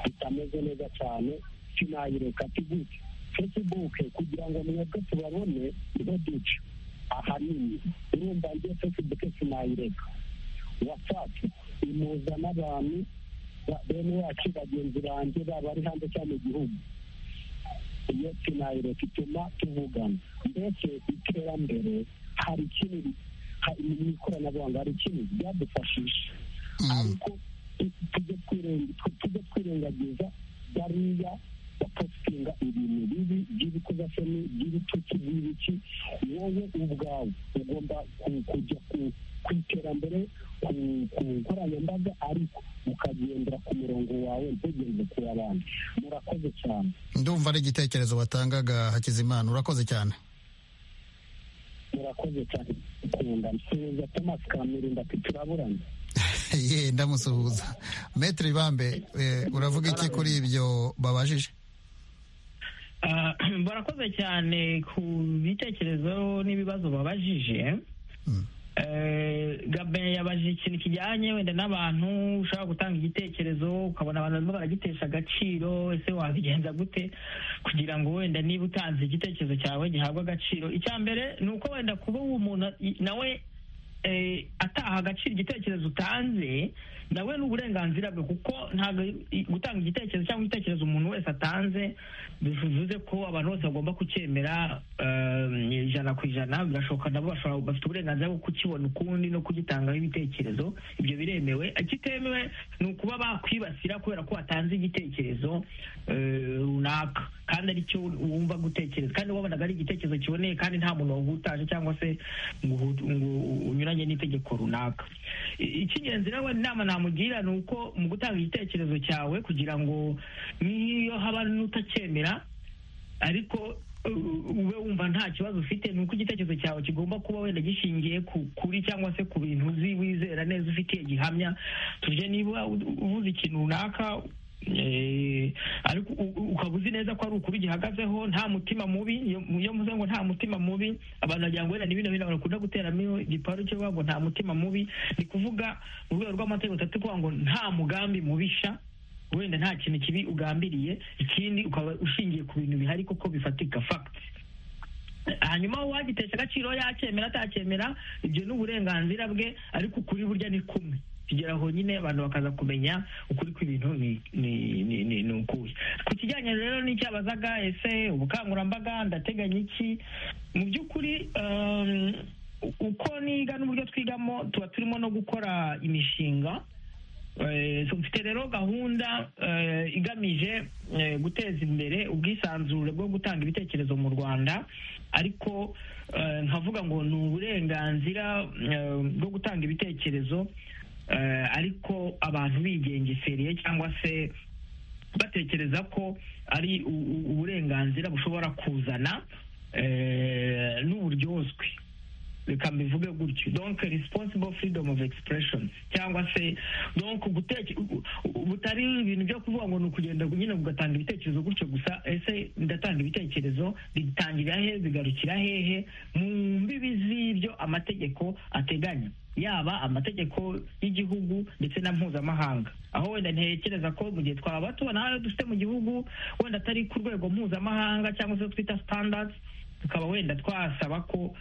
bitameze neza cyane sinayireka ati gutya facebook kugira ngo mwebwe tubabone niho duca ahanini urumva ngiye facebook sinayireka whatsapp imuza n'abantu ba- bene wacu bagenzi banjye baba bari hanze cyangwa mu gihugu iyo sinayireka ituma tuvugana mbese iterambere hari ikintu hari mu ikoranabuhanga hari ikintu ryadufashije Mm. ariko tu- tujye twirenga- tu- tujye twirengagiza bariya bapositinga ibintu bibi by'ibikozasoni by'ibitutsi by'ibiki wowe ubwawe ugomba ku- kujya ku- ku iterambere ku ku nkoranyambaga ariko ukagendera ku murongo wawe ntugenze ku w'abandi murakoze cyane ndumva ari igitekerezo watangaga hakizimana urakoze cyane murakoze cyane kunda nsuhuza thomas kamirinda ati turaburana ye ndamusuhuza metero ibambe eh, uravuga iki kuri ibyo babajije Ah, barakoze cyane ku bitekerezo n'ibibazo babajije Mm. Eh, gabe yabajije ikintu kijyanye wenda n'abantu ushobora gutanga igitekerezo ukabona abantu barimo baragitesha agaciro ese wabigenza gute kugira ngo wenda niba utanze igitekerezo cyawe gihabwe agaciro icya mbere ni uko wenda kuba uwo muntu i- nawe eh, ataha agaciro igitekerezo utanze nawe ni uburenganzira bwe kuko ntabwo i- gutanga igitekerezo cyangwa igitekerezo umuntu wese atanze bivuze ko abantu bose bagomba kucyemera eh, ijana ku ijana birashoboka nabo bashobora bafite uburenganzira bwo kukibona ukundi no kugitangaho ibitekerezo ibyo biremewe ikitemewe ni ukuba bakwibasira kubera ko watanze igitekerezo eh, runaka kandi aricyo wumva gutekereza kandi wabonaga ari igitekerezo kiboneye kandi nta muntu wahutaje cyangwa se ngo uhu- ngo unyuranye n'itegeko runaka I- icy'ingenzi nawe inama namugira ni uko mu gutanga igitekerezo cyawe kugira ngo n'iyo haba n'utacyemera ariko uh, ube wumva nta kibazo ufite ni uko igitekerezo cyawe kigomba kuba wenda gishingiye ku kuri cyangwa se ku bintu uzi wizera neza ufitiye gihamya tuje niba u- uvuze ikintu runaka eh, ariko u- u- ukaba uzi neza ko ari ukuri gihagazeho nta mutima mubi iyo iyo muze ngo nta mutima mubi abantu bagira ngo wenda ni bino bintu abantu bakunda guteramo igiparu cyo bavuga ngo nta mutima mubi ni kuvuga mu rwego rw'amategeko atatu kuvuga ngo nta mugambi mubisha wenda nta kintu kibi ugambiriye ikindi ukaba ushingiye ku bintu bihari kuko bifatika fagiti hanyuma uwagitesha agaciro yacyemera atacyemera ibyo ni uburenganzira bwe ariko ukuri burya ni kumwe kugera aho nyine abantu bakaza kumenya ukuri kw'ibintu ni ni ni ni ni ukuhe ku kijyanye rero n'icyabazaga ese ubukangurambaga ndateganya iki mu by'ukuri um, uko niga n'uburyo twigamo tuba turimo no gukora imishinga Eh, so mfite rero gahunda eh, igamije eh, guteza imbere ubwisanzure bwo gutanga ibitekerezo mu rwanda ariko nkavuga ngo ni uburenganzira bwo gutanga ibitekerezo ariko abantu bigengeseriye cyangwa se batekereza ko ari uburenganzira bushobora kuzana n'uburyozwe reka mbivuge gutyo donc responsible freedom of expression cyangwa se donc butari ibintu byo kuvuga ngo ni ukugenda nyine ugatanga ibitekerezo gutyo gusa ese ndatanga ibitekerezo bitangira hehe bigarukira hehe mu mbibi z'ibyo amategeko ateganya yaba amategeko y'igihugu ndetse na mpuzamahanga aho wenda ntekereza ko mu gihe twaba tubona ayo dufite mu gihugu wenda atari ku rwego mpuzamahanga cyangwa se twita standards tukaba wenda twasaba ko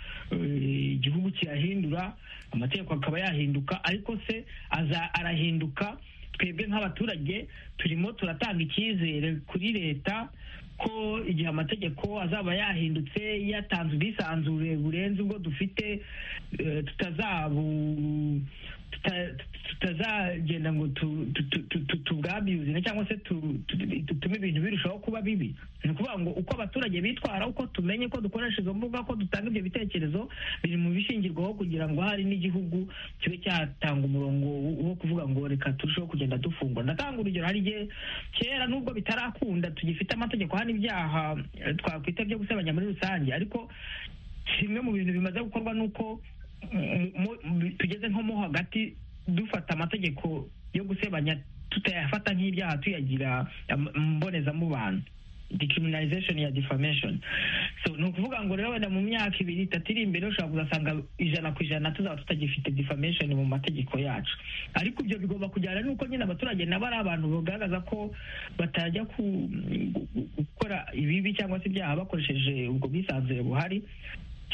igihugu kiyahindura amategeko akaba yahinduka ariko se aza arahinduka twebwe nk'abaturage turimo turatanga icyizere kuri leta ko igihe amategeko azaba yahindutse yatanze ubwisanzure burenze ubwo dufite tutazabu tutazagenda ngo tubwabiyuzine cyangwa se dutume ibintu birushaho kuba bibi ni ukuvuga ngo uko abaturage bitwara uko tumenye ko dukoresha izo mbuga ko dutanga ibyo bitekerezo biri mu bishingirwaho kugira ngo hari n'igihugu kibe cyatanga umurongo wo kuvuga ngo reka turusheho kugenda dufungura ndatanga urugero hari igihe kera nubwo bitarakunda tugifite amategeko hano ibyaha twakwita byo gusebanya muri rusange ariko kimwe mu bintu bimaze gukorwa ni uko tugeze nko mo hagati dufata amategeko yo gusebanya tutayafata nk'ibyaha tuyagira mbonezamubano decriminalization ya defamation so ni ukuvuga ngo rero wenda mu myaka ibiri itatu iri imbere ushobora kuzasanga ijana ku ijana tuzaba tutagifite defamation mu mategeko yacu ariko ibyo bigomba kujyana n'uko nyine abaturage nabo ari abantu bagaragaza ko batajya gukora ibibi cyangwa se ibyaha bakoresheje ubwo bwisanzure buhari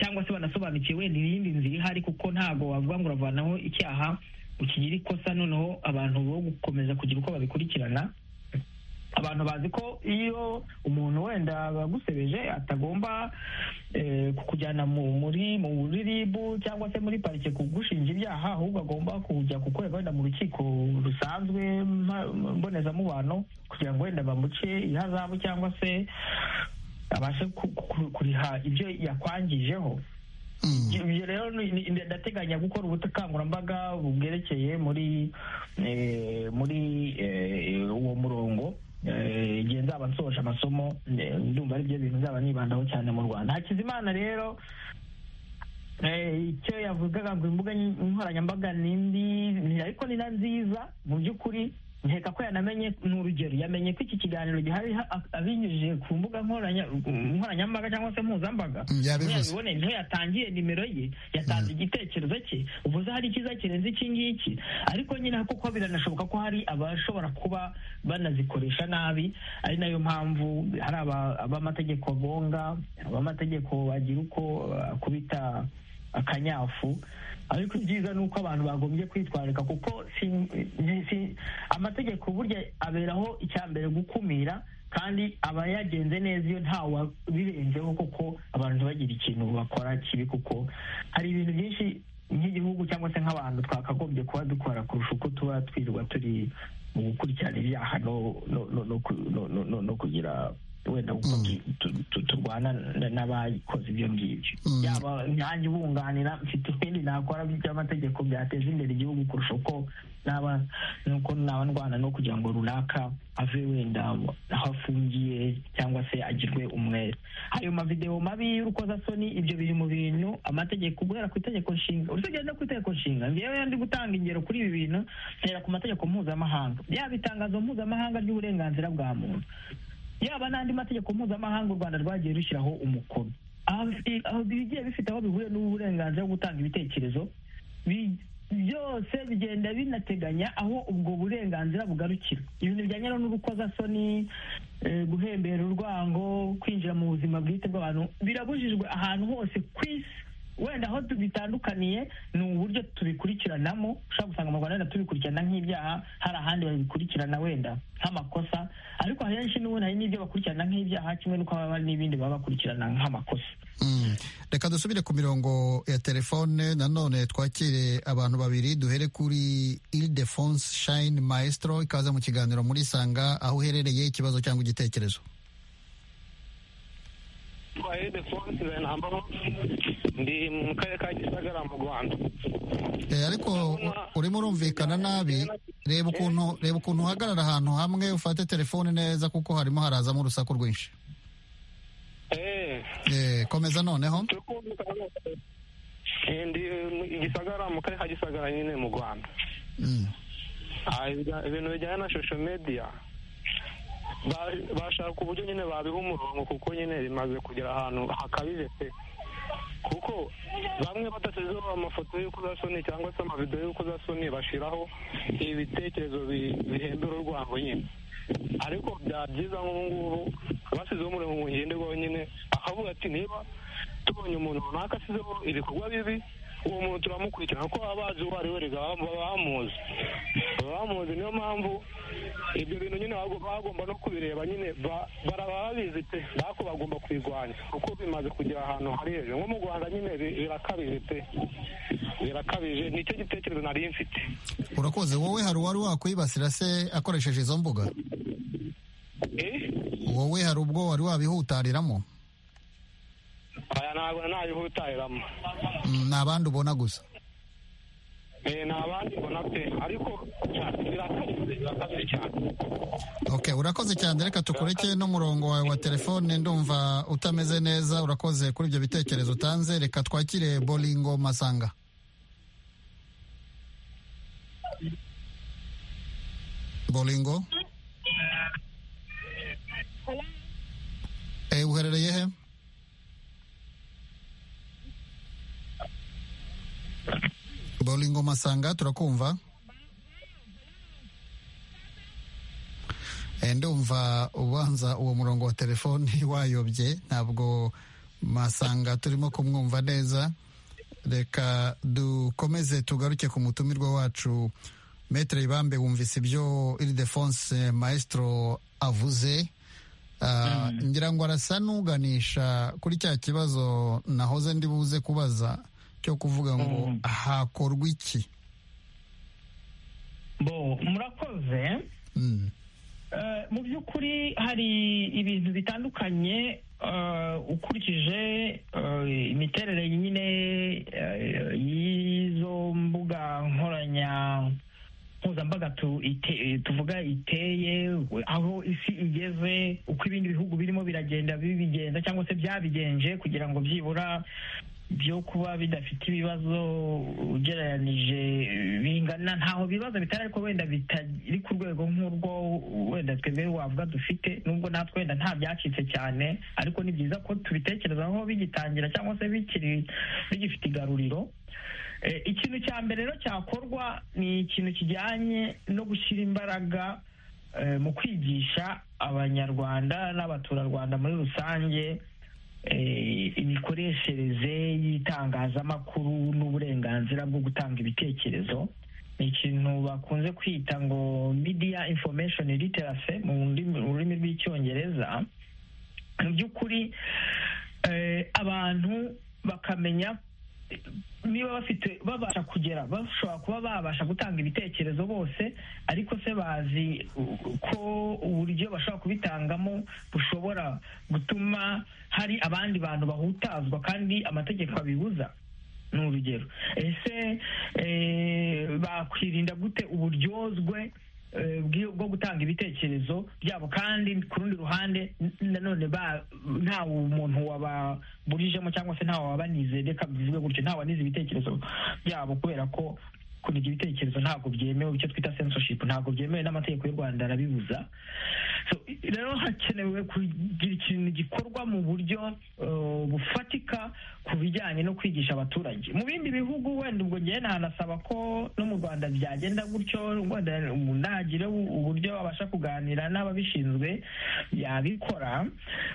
cyangwa se banasobanukiwe wenda iyindi nzira ihari kuko ntabwo wavuga ngo uravanaho icyaha ukigira ikosa noneho abantu bo gukomeza kugira uko babikurikirana abantu bazi ko iyo umuntu wenda bagusebeje atagomba kukujyana muri muri ribu cyangwa se muri parike kugushinja ibyaha ahubwo agomba kujya kukorerwa wenda mu rukiko rusanzwe mbonezamubano kugira ngo wenda bamuce ihazabu cyangwa se abashe kuriha ibyo yakwangijeho ibyo rero ndateganya gukora ubukangurambaga bwerekeye muri muri uwo murongo igihe nzaba nsohoje amasomo ndumva ari byo bintu nzaba nibandaho cyane mu rwanda hakizimana rero icyo yavugaga ngo imbuga nkoranyambaga ni mbi ariko ni na nziza mu by'ukuri nkeka ko yanamenye ni urugero yamenye ko iki kiganiro gihari abinyujije ku mbuga nkoranyambaga cyangwa se mpuzambaga yabibone niho yatangiye nimero ye yatanze igitekerezo cye uvuze hari icyiza kirenze iki ngiki ariko nyine kuko biranashoboka ko hari abashobora kuba banazikoresha nabi ari nayo mpamvu hari abamategeko bonga abamategeko bagira uko akubita akanyafu ariko ibyiza ni uko abantu bagombye kwitwararika kuko amategeko burya aberaho icya mbere gukumira kandi aba yagenze neza iyo ntawe birenzeho kuko abantu ntibagire ikintu bakora kibi kuko hari ibintu byinshi nk'igihugu cyangwa se nk'abantu twakagombye kuba dukora kurusha uko tuba twirirwa turi mu gukurikirana ibyaha no kugira wenda kuko turwana n'abakoze ibyo ngibyo yaba nanjye ubunganira mfite ibindi nakora by'amategeko byateza imbere igihugu kurusha uko naba nuko naba ndwana no kugira ngo runaka ave wenda aho afungiye cyangwa se agirwe umwere ayo mavidewo mabi y'urukozasoni ibyo biri mu bintu amategeko guhera ku itegeko nshinga urusengero no ku itegeko nshinga ngewe ndi gutanga ingero kuri ibi bintu ntera ku mategeko mpuzamahanga yaba itangazo mpuzamahanga ry'uburenganzira bwa muntu yaba n'andi mategeko mpuzamahanga u rwanda rwagiye rushyiraho umukono bigiye bifite aho bihuriye n'uburenganzira bwo gutanga ibitekerezo byose bigenda binateganya aho ubwo burenganzira bugarukira ibintu bijyanye n'ubukozasoni eh, guhembera urwango kwinjira mu buzima bwite bw'abantu birabujijwe ahantu hose ku isi wenda aho bitandukaniye ni uburyo tubikurikiranamo ushobora gusanga mu rwanda wenda tubikurikirana nk'ibyaha hari ahandi babikurikirana wenda nk'amakosa ariko ahenshi n'ubundi hari n'ibyo bakurikirana nk'ibyaha kimwe n'uko haba hari n'ibindi baba bakurikirana nk'amakosa Mm. reka dusubire ku mirongo ya telefone nanone twakire abantu babiri duhere kuri ildefonse shine maestro ikaze mu kiganiro muri sanga aho uherereye ikibazo cyangwa igitekerezo twaye defonse benambamo ndi mu karere ka gisagara mu rwanda Eh, ariko urimo urumvikana nabi reba ukuntu reba ukuntu uhagarara ahantu hamwe ufate telefone neza kuko harimo harazamo urusaku rwinshi eee Eh, komeza noneho turi kumvikana neza Eh, ndi mu- i gisagara mu karere ka gisagara nyine mu rwanda Mm. Ah, ibya- ibintu bijyanye na social media ba- bashaka uburyo nyine babiha umurongo kuko nyine bimaze kugera ahantu hakabije pe kuko bamwe badashyizeho amafoto y'ukozasoni cyangwa se amavidewo y'ukozasoni bashyiraho ibitekerezo bi- bihembera urwango nyine ariko byaba byiza nk'ubu ngubu bashyizeho umurongo ngenderwaho nyine akavuga ati niba tubonye umuntu runaka asizeho ibikorwa bibi uwo muntu turamukurikirana kuko baba bazi uwo ari we rega baba baba bamuzi baba bamuzi niyo mpamvu ibyo bintu nyine bago- baba bagomba no kubireba nyine ba- baraba babizi pe ariko bagomba kubirwanya kuko bimaze kugera ahantu hari hejuru nko mu rwanda nyine bi- birakabije pe birakabije nicyo gitekerezo nari mfite urakoze wowe hari uwari wakwibasira se akoresheje izo mbuga Eh? wowe hari ubwo wari wabihutariramo aya ntabwo nabihutariramo Mm, ni abandi ubona gusa Eh, ni abandi mbona pe ariko birakabije birakabije cyane Okay, urakoze cyane reka tukureke n'umurongo wawe wa telefone ndumva utameze neza urakoze kuri ibyo bitekerezo utanze reka twakire bolingo masanga bolingo eh, uherereye he bolingo masanga turakumva Eh, ndumva ubanza uwo murongo wa telefoni wayobye ntabwo masanga turimo kumwumva neza reka dukomeze tugaruke ku mutumirwa wacu metere ibambe wumvise ibyo iridefonse maestro avuze Ah, ngira ngo arasa n'uganisha kuri cya kibazo nahoze ndi buze kubaza cyo kuvuga ngo hakorwa iki bo murakoze Mm, Eh, mu by'ukuri hari ibintu bitandukanye eh, ukurikije eh, imiterere nyine eh, y'izo mbuga nkoranya mpuzambaga tu- ite- tuvuga iteye aho isi igeze uko ibindi bihugu birimo biragenda bibigenda cyangwa se byabigenje kugira ngo byibura byo kuba bidafite ibibazo ugereranije bingana ntaho bibazo bitari ariko wenda bitari ku rwego nk'urwo wenda twebwe wavuga dufite nubwo natwe wenda nta byacitse cyane ariko ni byiza ko tubitekerezaho bigitangira cyangwa se bikiri bigifite igaruriro Eh, ikintu cya mbere rero cyakorwa ni ikintu kijyanye no gushyira imbaraga eh, mu kwigisha abanyarwanda n'abaturarwanda muri rusange eh, imikoreshereze y'itangazamakuru n'uburenganzira bwo gutanga ibitekerezo ni ikintu bakunze kwita ngo media information literacy mu ndimi- mu rurimi rw'icyongereza mu by'ukuri eh, abantu bakamenya eh, niba bafite babasha kugera bashobora kuba babasha gutanga ibitekerezo bose ariko se bazi u- ko uburyo bashobora kubitangamo bushobora gutuma hari abandi bantu bahutazwa kandi amategeko abibuza ni urugero ese eh, bakwirinda gute uburyozwe eh, bw'i- bwo gutanga ibitekerezo byabo kandi ku rundi ruhande n- nanone ba- nta umuntu wababurijemo cyangwa se nta wabanizeye reka bivuge gutyo nta wanize ibitekerezo byabo kubera ko kuniga ibitekerezo ntabwo byemewe icyo twita censorship ntabwo byemewe n'amategeko y'u rwanda arabibuza So, rero hakenewe kugira ikintu gikorwa mu buryo uh, bufatika ku bijyanye no kwigisha abaturage mu bindi bihugu wenda ubwo ngewe nanasaba ko no mu rwanda byagenda gutyo wenda umuntu ntagire uburyo abasha kuganira n'ababishinzwe yabikora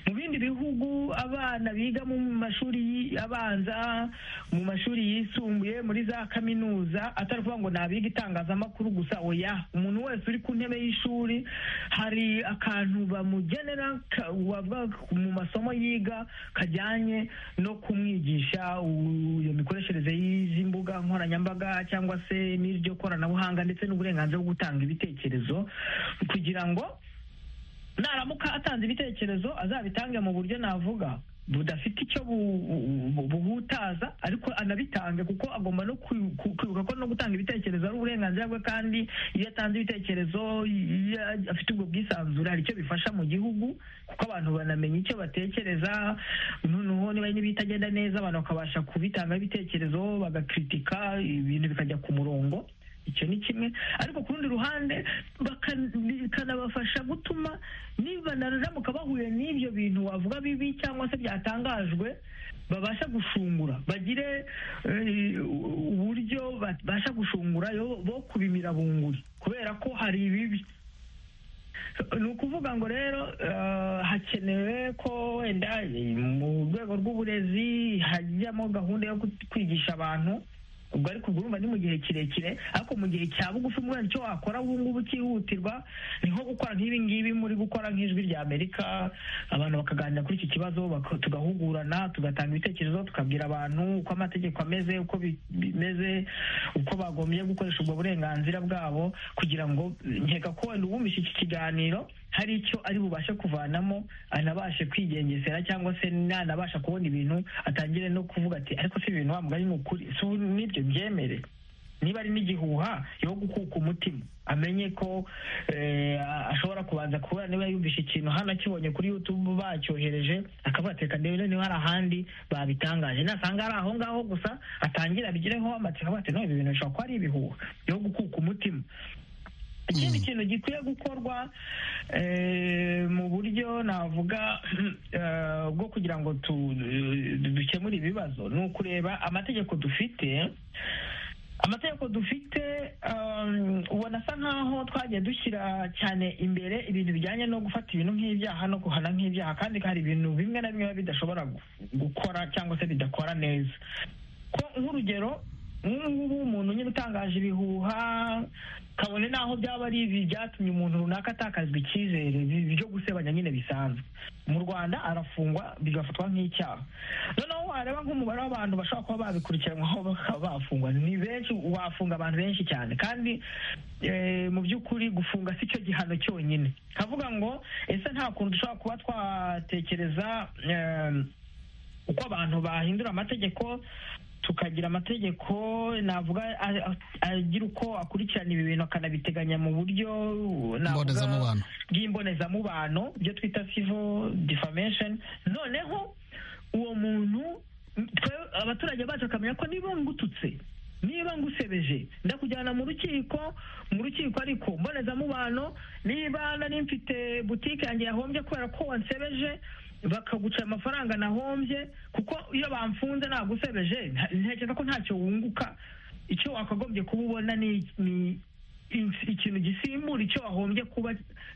mu bindi bihugu abana biga mu mashuri abanza mu mashuri yisumbuye muri za kaminuza atari ukuvuga ngo ni abiga itangazamakuru gusa oya umuntu wese uri ku ntebe y'ishuri hari akantu bamugenera ka- wavuga mu masomo yiga kajyanye no kumwigisha u- iyo mikoreshereze y'izi mbuga nkoranyambaga cyangwa se n'iryo koranabuhanga ndetse n'uburenganzira bwo gutanga ibitekerezo kugira ngo naramuka atanze ibitekerezo azabitange mu buryo navuga budafite icyo bu- bu- buhutaza ariko anabitange kuko agomba no kwi- ku- kwibuka ko no gutanga ibitekerezo ari uburenganzira bwe kandi iyo atanze ibitekerezo iyo afite ubwo bwisanzure hari icyo bifasha mu gihugu kuko abantu banamenya icyo batekereza noneho niba n'ibitagenda neza abantu bakabasha kubitangaho ibitekerezo bagakritika ibintu bikajya ku murongo icyo ni kimwe ariko ku rundi ruhande baka- bikanabafasha gutuma niba naramuka bahuye n'ibyo bintu wavuga bibi cyangwa se byatangajwe babasha gushungura bagire eh, uburyo babasha gushungura yo- bo kubimira bunguri kubera ko hari ibibi ni ukuvuga ngo rero eh, hakenewe ko wenda eh, mu rwego rw'uburezi hajyamo gahunda yo ku- kwigisha abantu ubwo ariko ubwo urumva ni mu gihe kirekire ariko mu gihe cya bugufi mbona icyo wakora ubu ngubu cyihutirwa ni nko gukora nk'ibi ngibi muri gukora nk'ijwi rya amerika abantu bakaganira kuri iki kibazo baka- tugahugurana tugatanga ibitekerezo tukabwira abantu uko amategeko ameze uko bi- bimeze uko bagombye gukoresha ubwo burenganzira bwabo kugira ngo nkeka ko wenda uwumvise iki kiganiro hari icyo ari bubashe kuvanamo anabashe kwigengesera cyangwa se nanabasha kubona ibintu atangire no kuvuga ati ariko si ibintu wa mugani ni ukuri si ubu nibyo byemere niba ari n'igihuha yo gukuka umutima amenye ko eh, ashobora kubanza kubura niba yumvishe ikintu hano akibonye kuri youtube bacyohereje akavuga ati reka ndebe niba hari ahandi babitangaje nasanga ari aho ngaho gusa atangire abigireho amatsiko avuga ati no ibi bintu bishobora kuba ari ibihuha yo gukuka umutima ikindi kintu gikwiye gukorwa eh, mu buryo navuga eh, bwo kugira ngo tu- dukemure ibibazo ni ukureba amategeko dufite amategeko dufite um, ubona asa nkaho twagiye dushyira cyane imbere ibintu bijyanye no gufata ibintu nk'ibyaha no guhana nk'ibyaha kandi hari ibintu bimwe na bimwe biba bidashobora gu- gukora cyangwa se bidakora neza ko nk'urugero nk'ubu umuntu nyine utangaje ibihuha kabone n'aho byaba ari ibi byatumye umuntu runaka atakazwa icyizere bi- byo gusebanya nyine bisanzwe mu rwanda arafungwa bigafatwa nk'icyaha noneho wareba nk'umubare w'abantu bashobora kuba babikurikiranwaho bakaba bafungwa ni benshi wafunga abantu benshi cyane kandi eh, mu by'ukuri gufunga si cyo gihano cyonyine kavuga ngo ese nta kuntu dushobora kuba twatekereza eh, uko abantu bahindura amategeko tukagira amategeko navuga a- a- agira uko akurikirana ibi bintu akanabiteganya mu buryo navuga- Mbonezamubano. bw'imbonezamubano ibyo twita civil defamation noneho uwo muntu twe abaturage bacu bakamenya ko niba ngututse niba ngusebeje ndakujyana mu rukiko mu rukiko ariko mbonezamubano niba nari mfite butike yanjye yahombye kubera ko wansebeje bakaguca amafaranga nahombye kuko iyo bamfunze nagusebeje nta- ntekereza ko ntacyo wunguka icyo wakagombye kuba ubona ni ni- in- ikintu gisimbura icyo wahombye kuba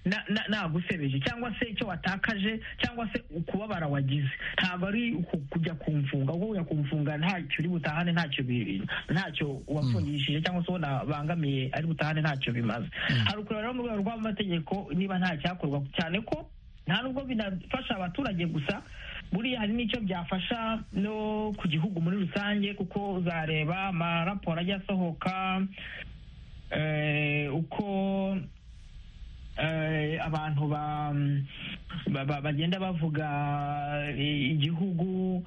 na- na- nagusebeje cyangwa se icyo watakaje cyangwa se ukubabara wagize ntabwo ari uku- kujya kumfunga ubwo ujya kumfunga ntacyo uri butahane ntacyo bi- ntacyo wafungishije cyangwa se uwo nabangamiye ari butahane ntacyo bimaze hari ukureba rero mu rwego rw'amategeko niba nta cyakorwa cyane ko nta nubwo binafasha abaturage gusa buriya hari n'icyo byafasha no ku gihugu muri rusange kuko uzareba amaraporo ajya asohoka eh, uko eh, abantu ba- ba- ba- bagenda bavuga i- igihugu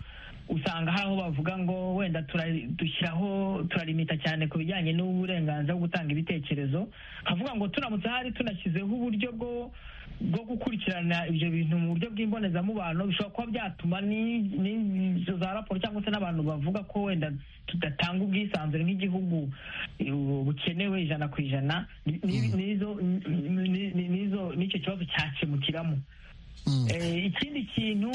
usanga hari aho bavuga ngo wenda tura- dushyiraho turalimita cyane ku bijyanye n'uburenganzira bwo gutanga ibitekerezo kavuga ngo turamutse hari tunashyizeho uburyo bwo bwo gukurikirana ibyo bintu mu buryo bw'imbonezamubano bishobora kuba byatuma n'izo za raporo cyangwa se n'abantu bavuga ko wenda tudatanga ubwisanzure nk'igihugu eh, bukenewe ijana ku ijana ni- ni- nizo- ni- ni- nizo- n'icyo kibazo cyakemukiramo Mm. Eh, ikindi kintu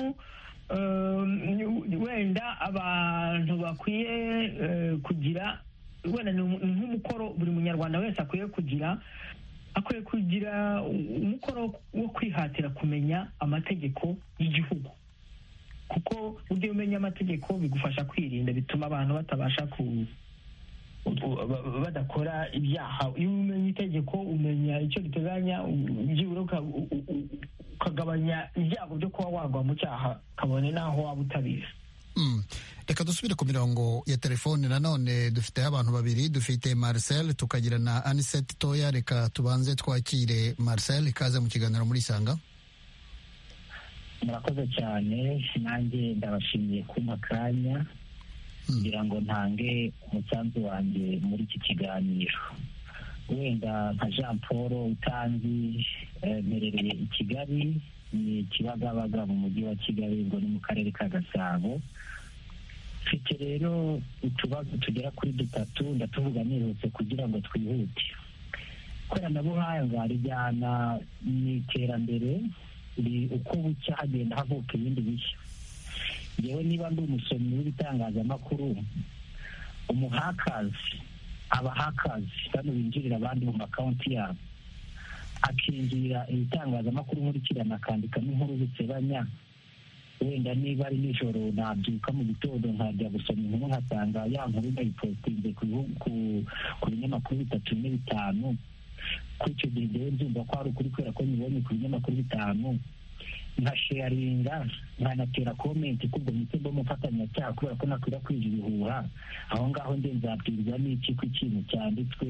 eh, wenda abantu bakwiye eh, kugira wenda ni umu- ni nk'umukoro buri munyarwanda wese akwiye kugira akwiye kugira umukoro wo kwihatira kumenya amategeko y'igihugu kuko ujya umenya amategeko bigufasha kwirinda bituma abantu batabasha ku ku- ba- ba- badakora ibyaha iyo umenya itegeko umenya icyo riteganya u- byibura uka- u- u- u- ukagabanya ibyago byo kuba wagwa mu cyaha kabone n'aho waba utabizi Mm. reka dusubire ku mirongo ya telefone nanone dufiteho abantu babiri dufite marcel tukagira na anisete toya reka tubanze twakire marcel ikaze mu kiganiro muri isanga murakoze cyane nanjye ndabashimiye kumpa akanya kugira ngo ntange umusanzu wanjye muri iki kiganiro wenda nka jean paul utanzi eh, mperereye i kigali ni kibagabaga mu mujyi wa kigali ubwo ni mu karere ka gasabo mfite rero utubazo tugera kuri dutatu ndatuvuga nihuse kugira ngo twihute ikoranabuhanga rijyana n'iterambere ri- uko bucya hagenda havuka ibindi bishya yewe niba ndi umusomyi w'ibitangazamakuru umuhakazi abahakazi bano binjirira abandi mu makawunti yabo akinjirira ibitangazamakuru nkurikirana akandikamo inkuru zisebanya wenda niba ari nijoro nabyuka mu gitondo nkajya gusoma inkuru nkasanga ya nkuru ndayipostinze ku bihu- ku- ku binyamakuru bitatu bine bitanu kuri icyo gihe njyewe nzumva ko hari ukuri kubera ko nyibonye ku binyamakuru bitanu nkasheyaringa nkanatera komenti ko ubwo mpise mba umufatanyacyaha kubera ko nakwirakwije ibihuha aho ngaho nde nzabwirwa n'iki ko ikintu cyanditswe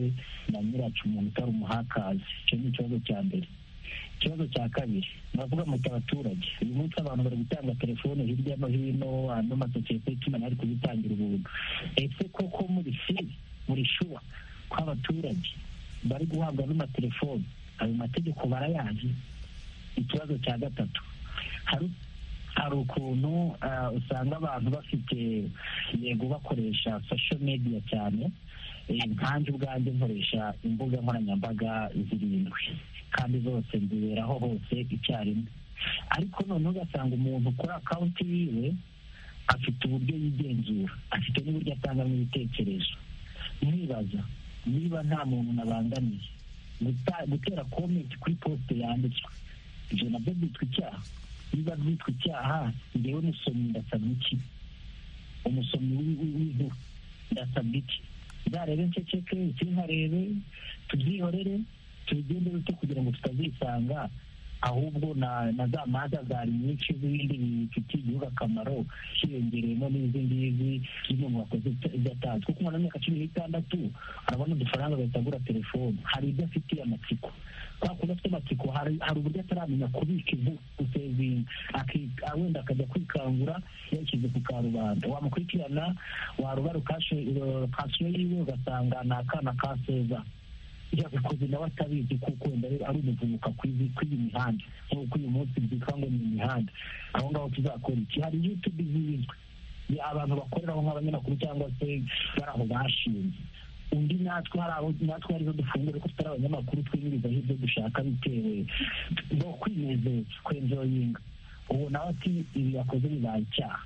na nyiracu umuntu utari umuhakazi icyo ni ikibazo cya mbere ikibazo cya kabiri muravuga muti abaturage uyu munsi abantu bari gutanga telefone hirya no hino ano masosiyete y'itumanaho ari kuzitangira ubuntu ese koko muri si muri shuwa ko abaturage bari guhabwa n'amatelefoni ayo mategeko barayazi ikibazo cya gatatu hari hari ukuntu ah, usanga abantu bafite yego bakoresha social media cyane Eh, nkanjye ubwanjye nkoresha imbuga nkoranyambaga zirindwi kandi zose nziberaho hose icyarimwe ariko noneho ugasanga umuntu kuri akawunti yiwe afite uburyo yigenzura afite n'uburyo atangamo ibitekerezo nkibaza niba nta muntu nabangamiye guta- gutera komenti kuri posite yanditswe ibyo nabyo byitwa icyaha niba byitwa icyaha ngewe musomyi ndasabwa iki umusomyi w'i- w'i- w'inkuru ndasabwa iki nzarebe nceceke sinkarebe tubyihorere tubigende bite kugira ngo tutazisanga ahubwo na na za manza zari nyinshi z'ibindi bifitiye igihugu akamaro hiyongereyemo n'izi ngizi z'umuntu wakoze idatanzwe kuko umuntu w'imyaka cumi n'itandatu arabona udufaranga agahita agura telefone hari ibyo afitiye amatsiko kwa kuba afite amatsiko hari hari uburyo ataramenya kubika ivu gusevinga aki- ah, wenda akajya kwikangura yashyize ku karubanda wamukurikirana warubara ukasiyo yiwe ugasanga ni akana ka seza yabikoze nawe atabizi kuko wenda ari ari umuvubuka kw'iyi kw'iyi mihanda nk'uko uyu munsi byitwa ngo ni imihanda aho ngaho tuzakora iki hari yutube zizwi ni abantu bakoreraho nk'abanyamakuru cyangwa se bari aho bashinze undi natwe hari abo natwe arizo dufungura ko tutari abanyamakuru twiyirizaho ibyo dushaka bitewe no kwinezeza kwenjoyinga ubu nawe ati ibi yakoze bibaye icyaha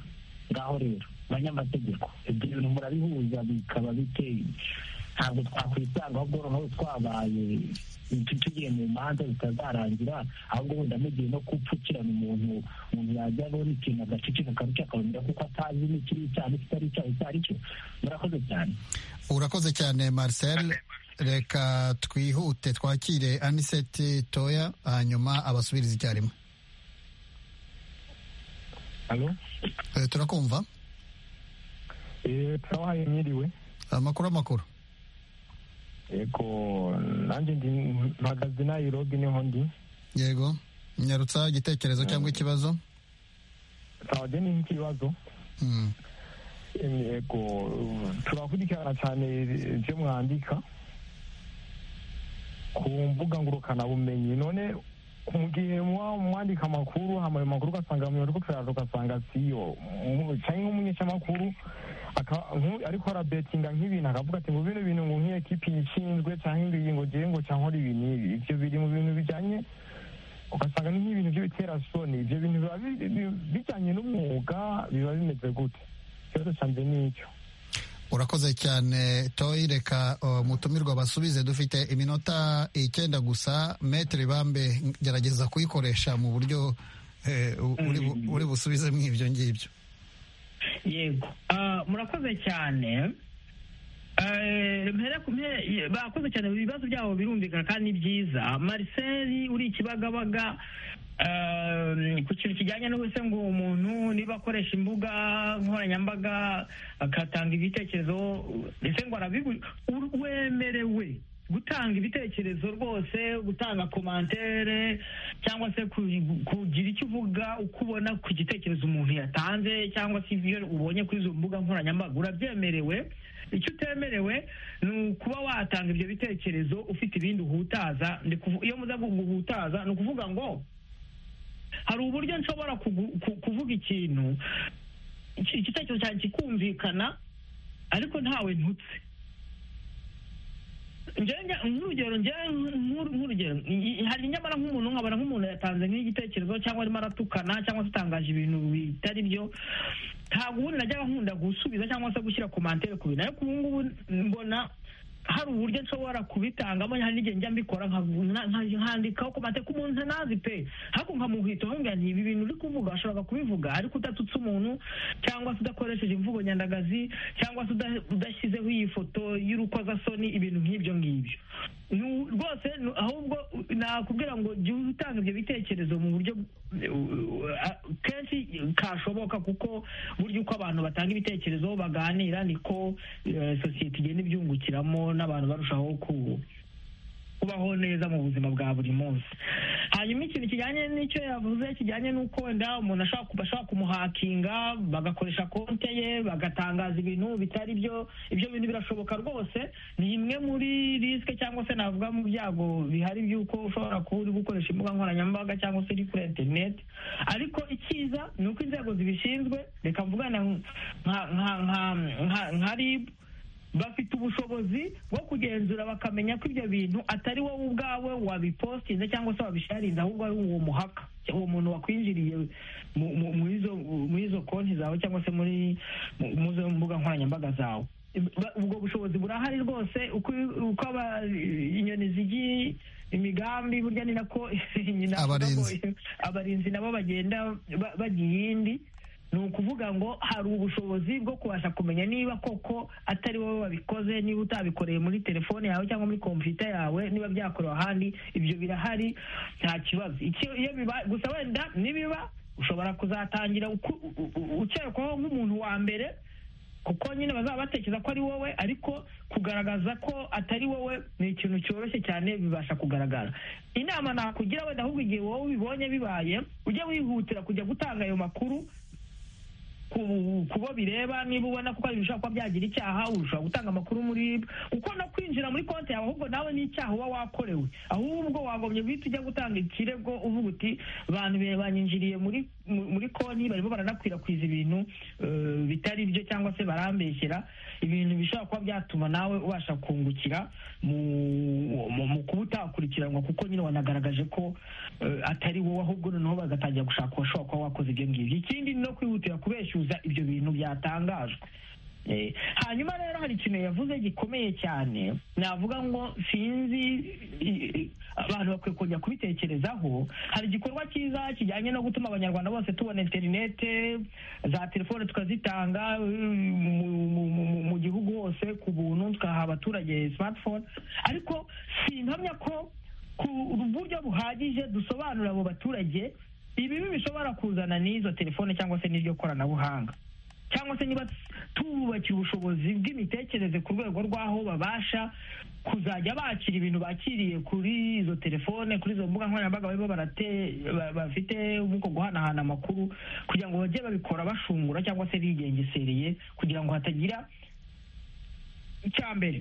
ngaho rero banyamategeko ibyo bintu murabihuza bikaba biteye ntabwo twakwitanga ahubwo noneho twabaye tu- tugiye mu manza zitazarangira ahubwo wenda mugiye no gupfukirana umuntu umuntu yajya abona ikintu agaceceka akaruca akabonera kuko atazi n'ikiri icyaha n'ikitari icyaha icyo ari cyo murakoze cyane urakoze cyane marcel reka twihute twakire anisete toya hanyuma abasubirize icyarimwe alo Eh, turakumva eee turabahaye mwiriwe amakuru amakuru yego nanjye ndi mpagaze nayirobi niho ndi yego nyarutsa igitekerezo cyangwa ikibazo ntabwo ni nk'ikibazo Mm. yego turakurikirana cyane ibyo mwandika ku mbuga ngurukanabumenyi none mu gihe muba mwandika amakuru hama ayo makuru ugasanga mu ko kuyarura ugasanga siyo Mu- cyangwa nk'umunyeshamakuru aka- nku- ariko arabetinga nk'ibintu akavuga ati ngo bino bintu ngo nk'iyekipi yishinzwe cyangwa ingiyi ngo ngiye ngo cyangwa ari ibi n'ibi ibyo biri mu bintu bijyanye ugasanga ni nk'ibintu by'ibitera soni ibyo bintu biba bi- bi- bijyanye n'umwuga biba bimeze gute ikibazo cyanjye ni icyo urakoze cyane toyi reka uh, mutumirwa basubize dufite iminota icyenda gusa metere bambe gerageza kuyikoresha mu buryo eh, u- uri bu- uri busubizemo ibyo ngibyo yego Ah, murakoze cyane Eh, mpere ku mpere ye- bakoze cyane ibibazo byabo birumvikana kandi ni byiza marcel uri ikibagabaga eh, ku kintu kijyanye no se ngo umuntu niba akoresha imbuga nkoranyambaga agatanga ibitekerezo ese ngo arabibu- u- wemerewe gutanga ibitekerezo rwose gutanga komantere cyangwa se ku- kugira icyo uvuga uko ubona ku gitekerezo umuntu yatanze cyangwa se ibyo ubonye kuri izo mbuga nkoranyambaga urabyemerewe icyo utemerewe ni ukuba watanga ibyo bitekerezo ufite ibindi uhutaza Ndi kuvu- iyo muza guhutaza ni ukuvuga ngo hari uburyo nshobora kugu- ku- kuvuga ikintu iki- igitekerezo cyanjye kikumvikana ariko ntawe ntutse njyewe nk'urugero njyewe nk'uru- nk'urugero i- i- hari nyamara nk'umuntu nkabona nk'umuntu yatanze nk'igitekerezo cyangwa arimo aratukana cyangwa se atangaje ibintu bitari byo ntabwo ubundi najyaga nkunda gusubiza cyangwa se gushyira komantere ku bintu ariko ubu ngubu mbona hari uburyo nshobora kubitangamo hari n'igihe njya mbikora nka- nka- nka- nkandikaho komantere ku muntu ntazi pe ariko nkamuhita nkambwira nti ibi bintu uri kuvuga washobora kubivuga ariko udatutse umuntu cyangwa se udakoresheje imvugo nyandagazi cyangwa se uda- udashyizeho iyi foto y'urukozasoni ibintu nk'ibyo ngibyo Nu- rwose nu- ahubwo u- nakubwira ngo jya utanga ibyo bitekerezo mu buryo uh, uh, kenshi kashoboka kuko burya uko abantu batanga ibitekerezo baganira niko eh, sosiyete igenda ibyungukiramo n'abantu barushaho ku kubaho neza mu buzima bwa buri munsi hanyuma ikintu kijyanye n'icyo yavuze kijyanye n'uko wenda umuntu ashobora kuba- ashobora kumuhakinga bagakoresha konte ye bagatangaza ibintu bitari byo ibyo bintu birashoboka rwose ni imwe muri risike cyangwa se navuga mu byago bihari by'uko ushobora kuba uri gukoresha imbuga nkoranyambaga cyangwa se uri kuri interineti ariko icyiza ni uko inzego zibishinzwe reka mvugana nka nka nka nka nka ribu bafite ubushobozi bwo kugenzura bakamenya ko ibyo bintu atari wowe ubwawe wabipostinze cyangwa se wabisharinze ahubwo ari uwo muhaka uwo muntu wakwinjiriye mu- mu- muri izo- muri izo konti zawe cyangwa se muri mu- mu zo mbuga nkoranyambaga zawe Ba- ubwo bushobozi burahari rwose uko uko aba inyoni zigiye imigambi burya ni nako nyina avuga ngo- Abarinzi. abarinzi nabo bagenda ba- bajya iyindi ni ukuvuga ngo hari ubushobozi bwo kubasha kumenya niba koko atari wowe wabikoze niba utabikoreye muri telefone yawe cyangwa muri kompiyuta yawe niba byakorewe ahandi ibyo birahari nta kibazo Icyo- iyo biba- gusa wenda nibiba ushobora kuzatangira uku- u- u- ukekwaho nk'umuntu wa mbere kuko nyine bazaba batekereza ko ari wowe ariko kugaragaza ko atari wowe ni ikintu cyoroshye cyane bibasha kugaragara inama nakugira wenda ahubwo igihe wowe ubibonye bibaye ujye wihutira kujya gutanga ayo makuru ku ku bo bireba niba ubona kuko hari ibishobora kuba byagira icyaha ushobora gutanga amakuru muri kuko no kwinjira muri konti yawe ahubwo nawe n'icyaha uba wakorewe ahubwo wagombye guhita ujya gutanga ikirego uvuga uti bantu be- banyinjiriye muri mu- muri konti barimo baranakwirakwiza ibintu eh, bitari byo cyangwa se barambeshyera ibintu bishobora kuba byatuma nawe ubasha kungukira mu mu- mu kuba utakurikiranwa kuko nyine wanagaragaje ko eh, atari wowe ahubwo noneho bagatangira gushaka uwashobora kuba wakoze ibyo ngibyo ikindi ni no kwihutira kubeshyuza ibyo bintu byatangajwe Eh, hanyuma rero hari ikintu yavuze gikomeye cyane navuga ngo sinzi i- i- abantu bakwiye kongera kubitekerezaho hari igikorwa cyiza kijyanye no gutuma abanyarwanda bose tubona interinete za telefone tukazitanga mm, mu- mu- mu- mu gihugu hose ku buntu tukaha abaturage smartphone ariko sinkamya ko ku buryo buhagije dusobanurira abo baturage ibibi bishobora kuzana n'izo telefone cyangwa se n'iryo koranabuhanga cyangwa se niba tububakira ubushobozi bw'imitekerereze ku rwego rw'aho babasha kuzajya bakira ibintu bakiriye kuri izo telefone kuri izo mbuga nkoranyambaga barimo barate ba- bafite nk'uko guhanahana amakuru kugira ngo bajye babikora bashungura cyangwa se bigengesereye kugira ngo hatagira icya mbere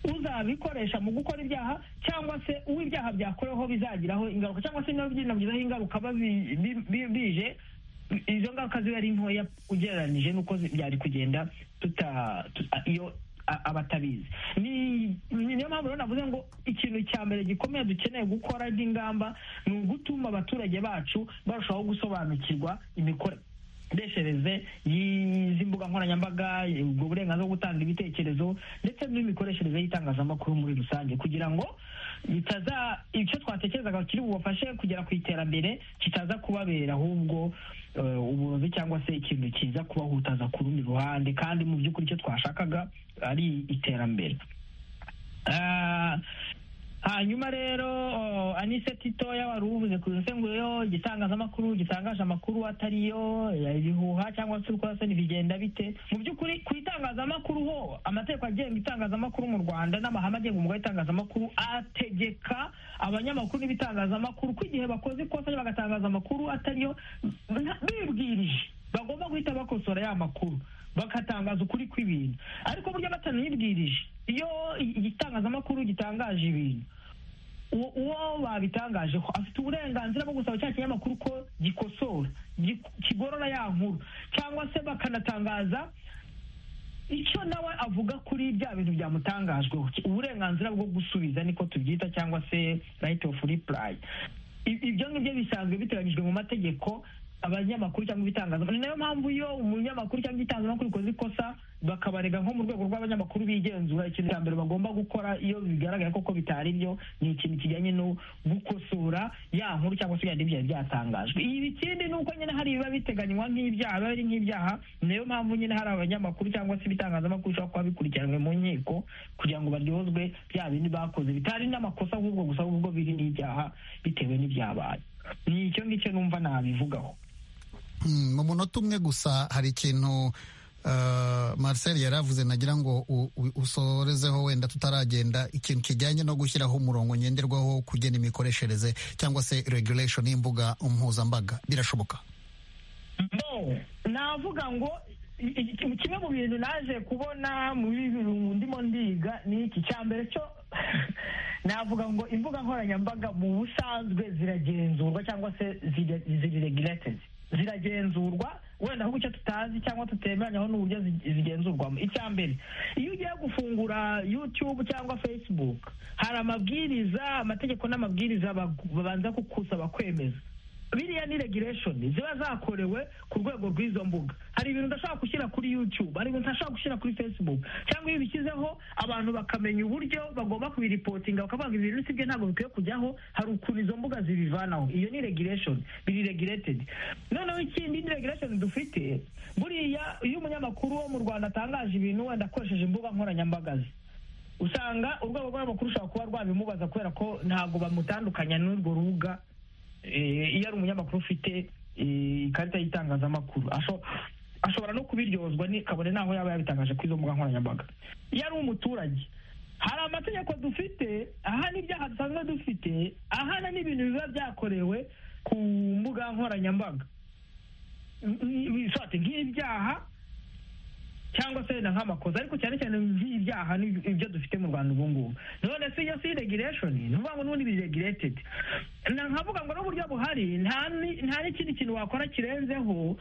uzabikoresha mu gukora ibyaha cyangwa se uwo ibyaha byakoreweho bizagiraho ingaruka cyangwa se binabigizaho ingaruka babi- bi- bi- bije izo ngaruka ziba ari ntoya ugereranyije n'uko zi- byari kugenda tuta tu- a- iyo a- abatabizi Ni- ni- niyo mpamvu rero navuze ngo ikintu cya mbere gikomeye dukeneye gukora nk'ingamba ni ugutuma abaturage bacu barushaho gusobanukirwa imikore imikoreshereze y'izi mbuga nkoranyambaga ubwo burenganzira bwo gutanga ibitekerezo ndetse n'imikoreshereze y'itangazamakuru muri rusange kugira ngo bitaza icyo twatekerezaga kiri bubafashe kugera ku iterambere kitaza kubabera ahubwo eh, uburozi cyangwa se ikintu kiza kubahutaza ku rundi ruhande kandi mu by'ukuri icyo twashakaga ari iterambere Ah, hanyuma rero oh, anise titoya wari ubuze ku yo igitangazamakuru gitangaje amakuru atariyo eh, ibihuha cyangwa se uko se bigenda bite mu by'ukuri ku itangazamakuru ho amategeko agenga itangazamakuru mu rwanda n'amahame agenga umwuga w'itangazamakuru ategeka abanyamakuru n'ibitangazamakuru ko igihe bakoze ikosa bagatangaza amakuru atariyo nta- bibwirije bagomba guhita bakosora ya makuru bagatangaza ukuri kw'ibintu ariko burya batanibwirije iyo igitangazamakuru gitangaje ibintu uwo uwo babitangajeho afite uburenganzira bwo gusaba cya kinyamakuru ko gikosora gi- kigorora ya nkuru cyangwa se bakanatangaza icyo nawe avuga kuri bya bintu byamutangajweho uburenganzira bwo gusubiza niko tubyita cyangwa se right of reply I- ibyo ngibyo bisanzwe biteganyijwe mu mategeko abanyamakuru cyangwa ibitangazamakuru ni nayo mpamvu iyo umunyamakuru cyangwa igitangazamakuru ikoze ikosa bakabarega nko mu rwego rw'abanyamakuru bigenzura ikintu cya mbere bagomba gukora iyo bigaragara koko bitari byo ni ikintu kijyanye no gukosora ya nkuru cyangwa se ibindi byari byatangajwe ibi ikindi ni uko nyine hari ibiba biteganywa nk'ibyaha biba biri nk'ibyaha ni nayo mpamvu nyine hari abanyamakuru cyangwa se ibitangazamakuru bishobora kuba bikurikiranwe mu nkiko kugira ngo baryozwe bya bindi bakoze bitari n'amakosa ahubwo gusa ahubwo biri n'ibyaha bitewe n'ibyabaye ni icyo ngicyo numva nabivugaho Mm, mu munota umwe gusa hari ikintu uh, Marcel yari avuze nagira ngo u- u- usorezeho wenda tutaragenda ikintu kijyanye no gushyiraho umurongo ngenderwaho kugena imikoreshereze cyangwa se regulation y'imbuga mpuzambaga birashoboka no navuga ngo i- i- kimwe mu bintu naje kubona muri ibi ndimo ndiga ni iki cya mbere cyo navuga ngo imbuga nkoranyambaga mu busanzwe ziragenzurwa cyangwa se ziri- ziri regulated ziragenzurwa wenda ahubwo icyo tutazi cyangwa tutemeranyaho n'uburyo zi- zigenzurwamo icya mbere iyo ugiye gufungura youtube cyangwa facebook hari amabwiriza amategeko n'amabwiriza bagu- babanza kukusaba kwemeza biriya ni regulation ziba zakorewe ku rwego rw'izo mbuga hari ibintu udashobora gushyira kuri youtube hari ibintu udashobora gushyira kuri facebook cyangwa iyo ubishyizeho abantu bakamenya uburyo bagomba kubiripotinga bakavuga ibi bintu sibyo ntabwo bikwiye kujyaho hari ukuntu izo mbuga zibivanaho iyo ni regulation biri regulated noneho ikindi ni regulation dufite buriya iyo umunyamakuru wo mu rwanda atangaje ibintu wenda akoresheje imbuga nkoranyambaga ze usanga urwego rw'amakuru rushobora kuba rwabimubaza kubera ko ntabwo bamutandukanya n'urwo rubuga Eh, iyo ari umunyamakuru ufite eh, ikarita y'itangazamakuru asho- ashobora no kubiryozwa ni- kabone n'aho yaba yabitangaje kuri izo mbuga nkoranyambaga iyo ari umuturage hari amategeko dufite ahana ibyaha dusanzwe dufite ahana n'ibintu biba byakorewe ku mbuga nkoranyambaga Ni- ni- sorry, nk'ibyaha cyangwa se wenda nk'amakosa ariko cyane cyane ibyaha ni ibyo dufite mu rwanda ubu ngubu none se iyo si regulation ni ukuvuga ngo n'ubundi biri regulated Na- nkavuga ngo n'uburyo buhari nta ni- nta n'ikindi kintu wakora kirenzeho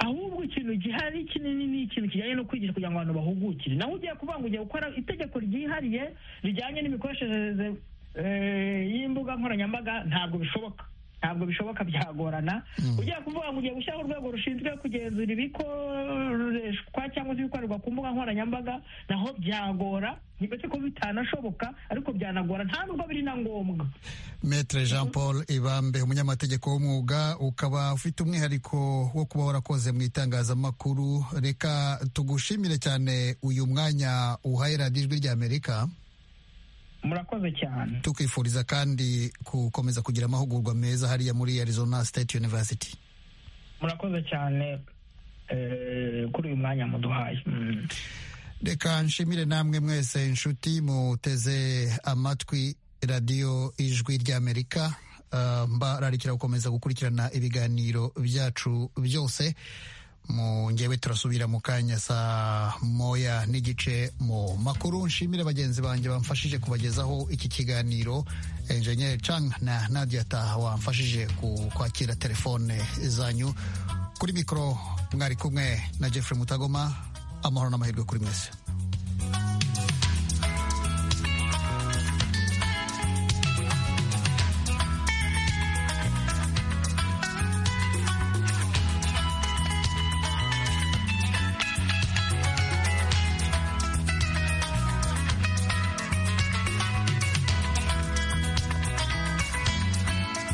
ahubwo ikintu gihari kinini ni ikintu kijyanye no kwigisha kugira ngo abantu bahugukire naho ugiye kuvuga ngo ugiye gukora itegeko ryihariye rijyanye n'imikoreshereze eh, y'imbuga nkoranyambaga ntabwo bishoboka ntabwo bishoboka byagorana ugiye kuvuga ngo ugiye gushyiraho urwego rushinzwe kugenzura ibikoreshwa cyangwa se ibikorerwa ku mbuga nkoranyambaga naho byagora ntibetse ko bitanashoboka ariko byanagora nta nubwo biri na ngombwa Maître Jean Paul Ibambe umunyamategeko w'umwuga ukaba ufite umwihariko wo kuba warakoze mu itangazamakuru reka tugushimire cyane uyu mwanya uhaye radiyo ijwi ry'Amerika murakoze cyane tukwifuriza kandi gukomeza kugira amahugurwa meza hariya muri Arizona State University murakoze cyane eh, kuri uyu mwanya muduhaye Mm. reka nshimire namwe mwese inshuti muteze amatwi radiyo ijwi ry'amerika Uh, mbararikira gukomeza gukurikirana ibiganiro byacu byose mu ngewe turasubira mu kanya saa moya n'igice mu makuru nshimire bagenzi banjye bamfashije kubagezaho iki kiganiro enjeniyeri cang na nadia taha wamfashije kwakira telefone zanyu kuri mikoro mwari kumwe na jeffrey mutagoma amahoro n'amahirwe kuri mwese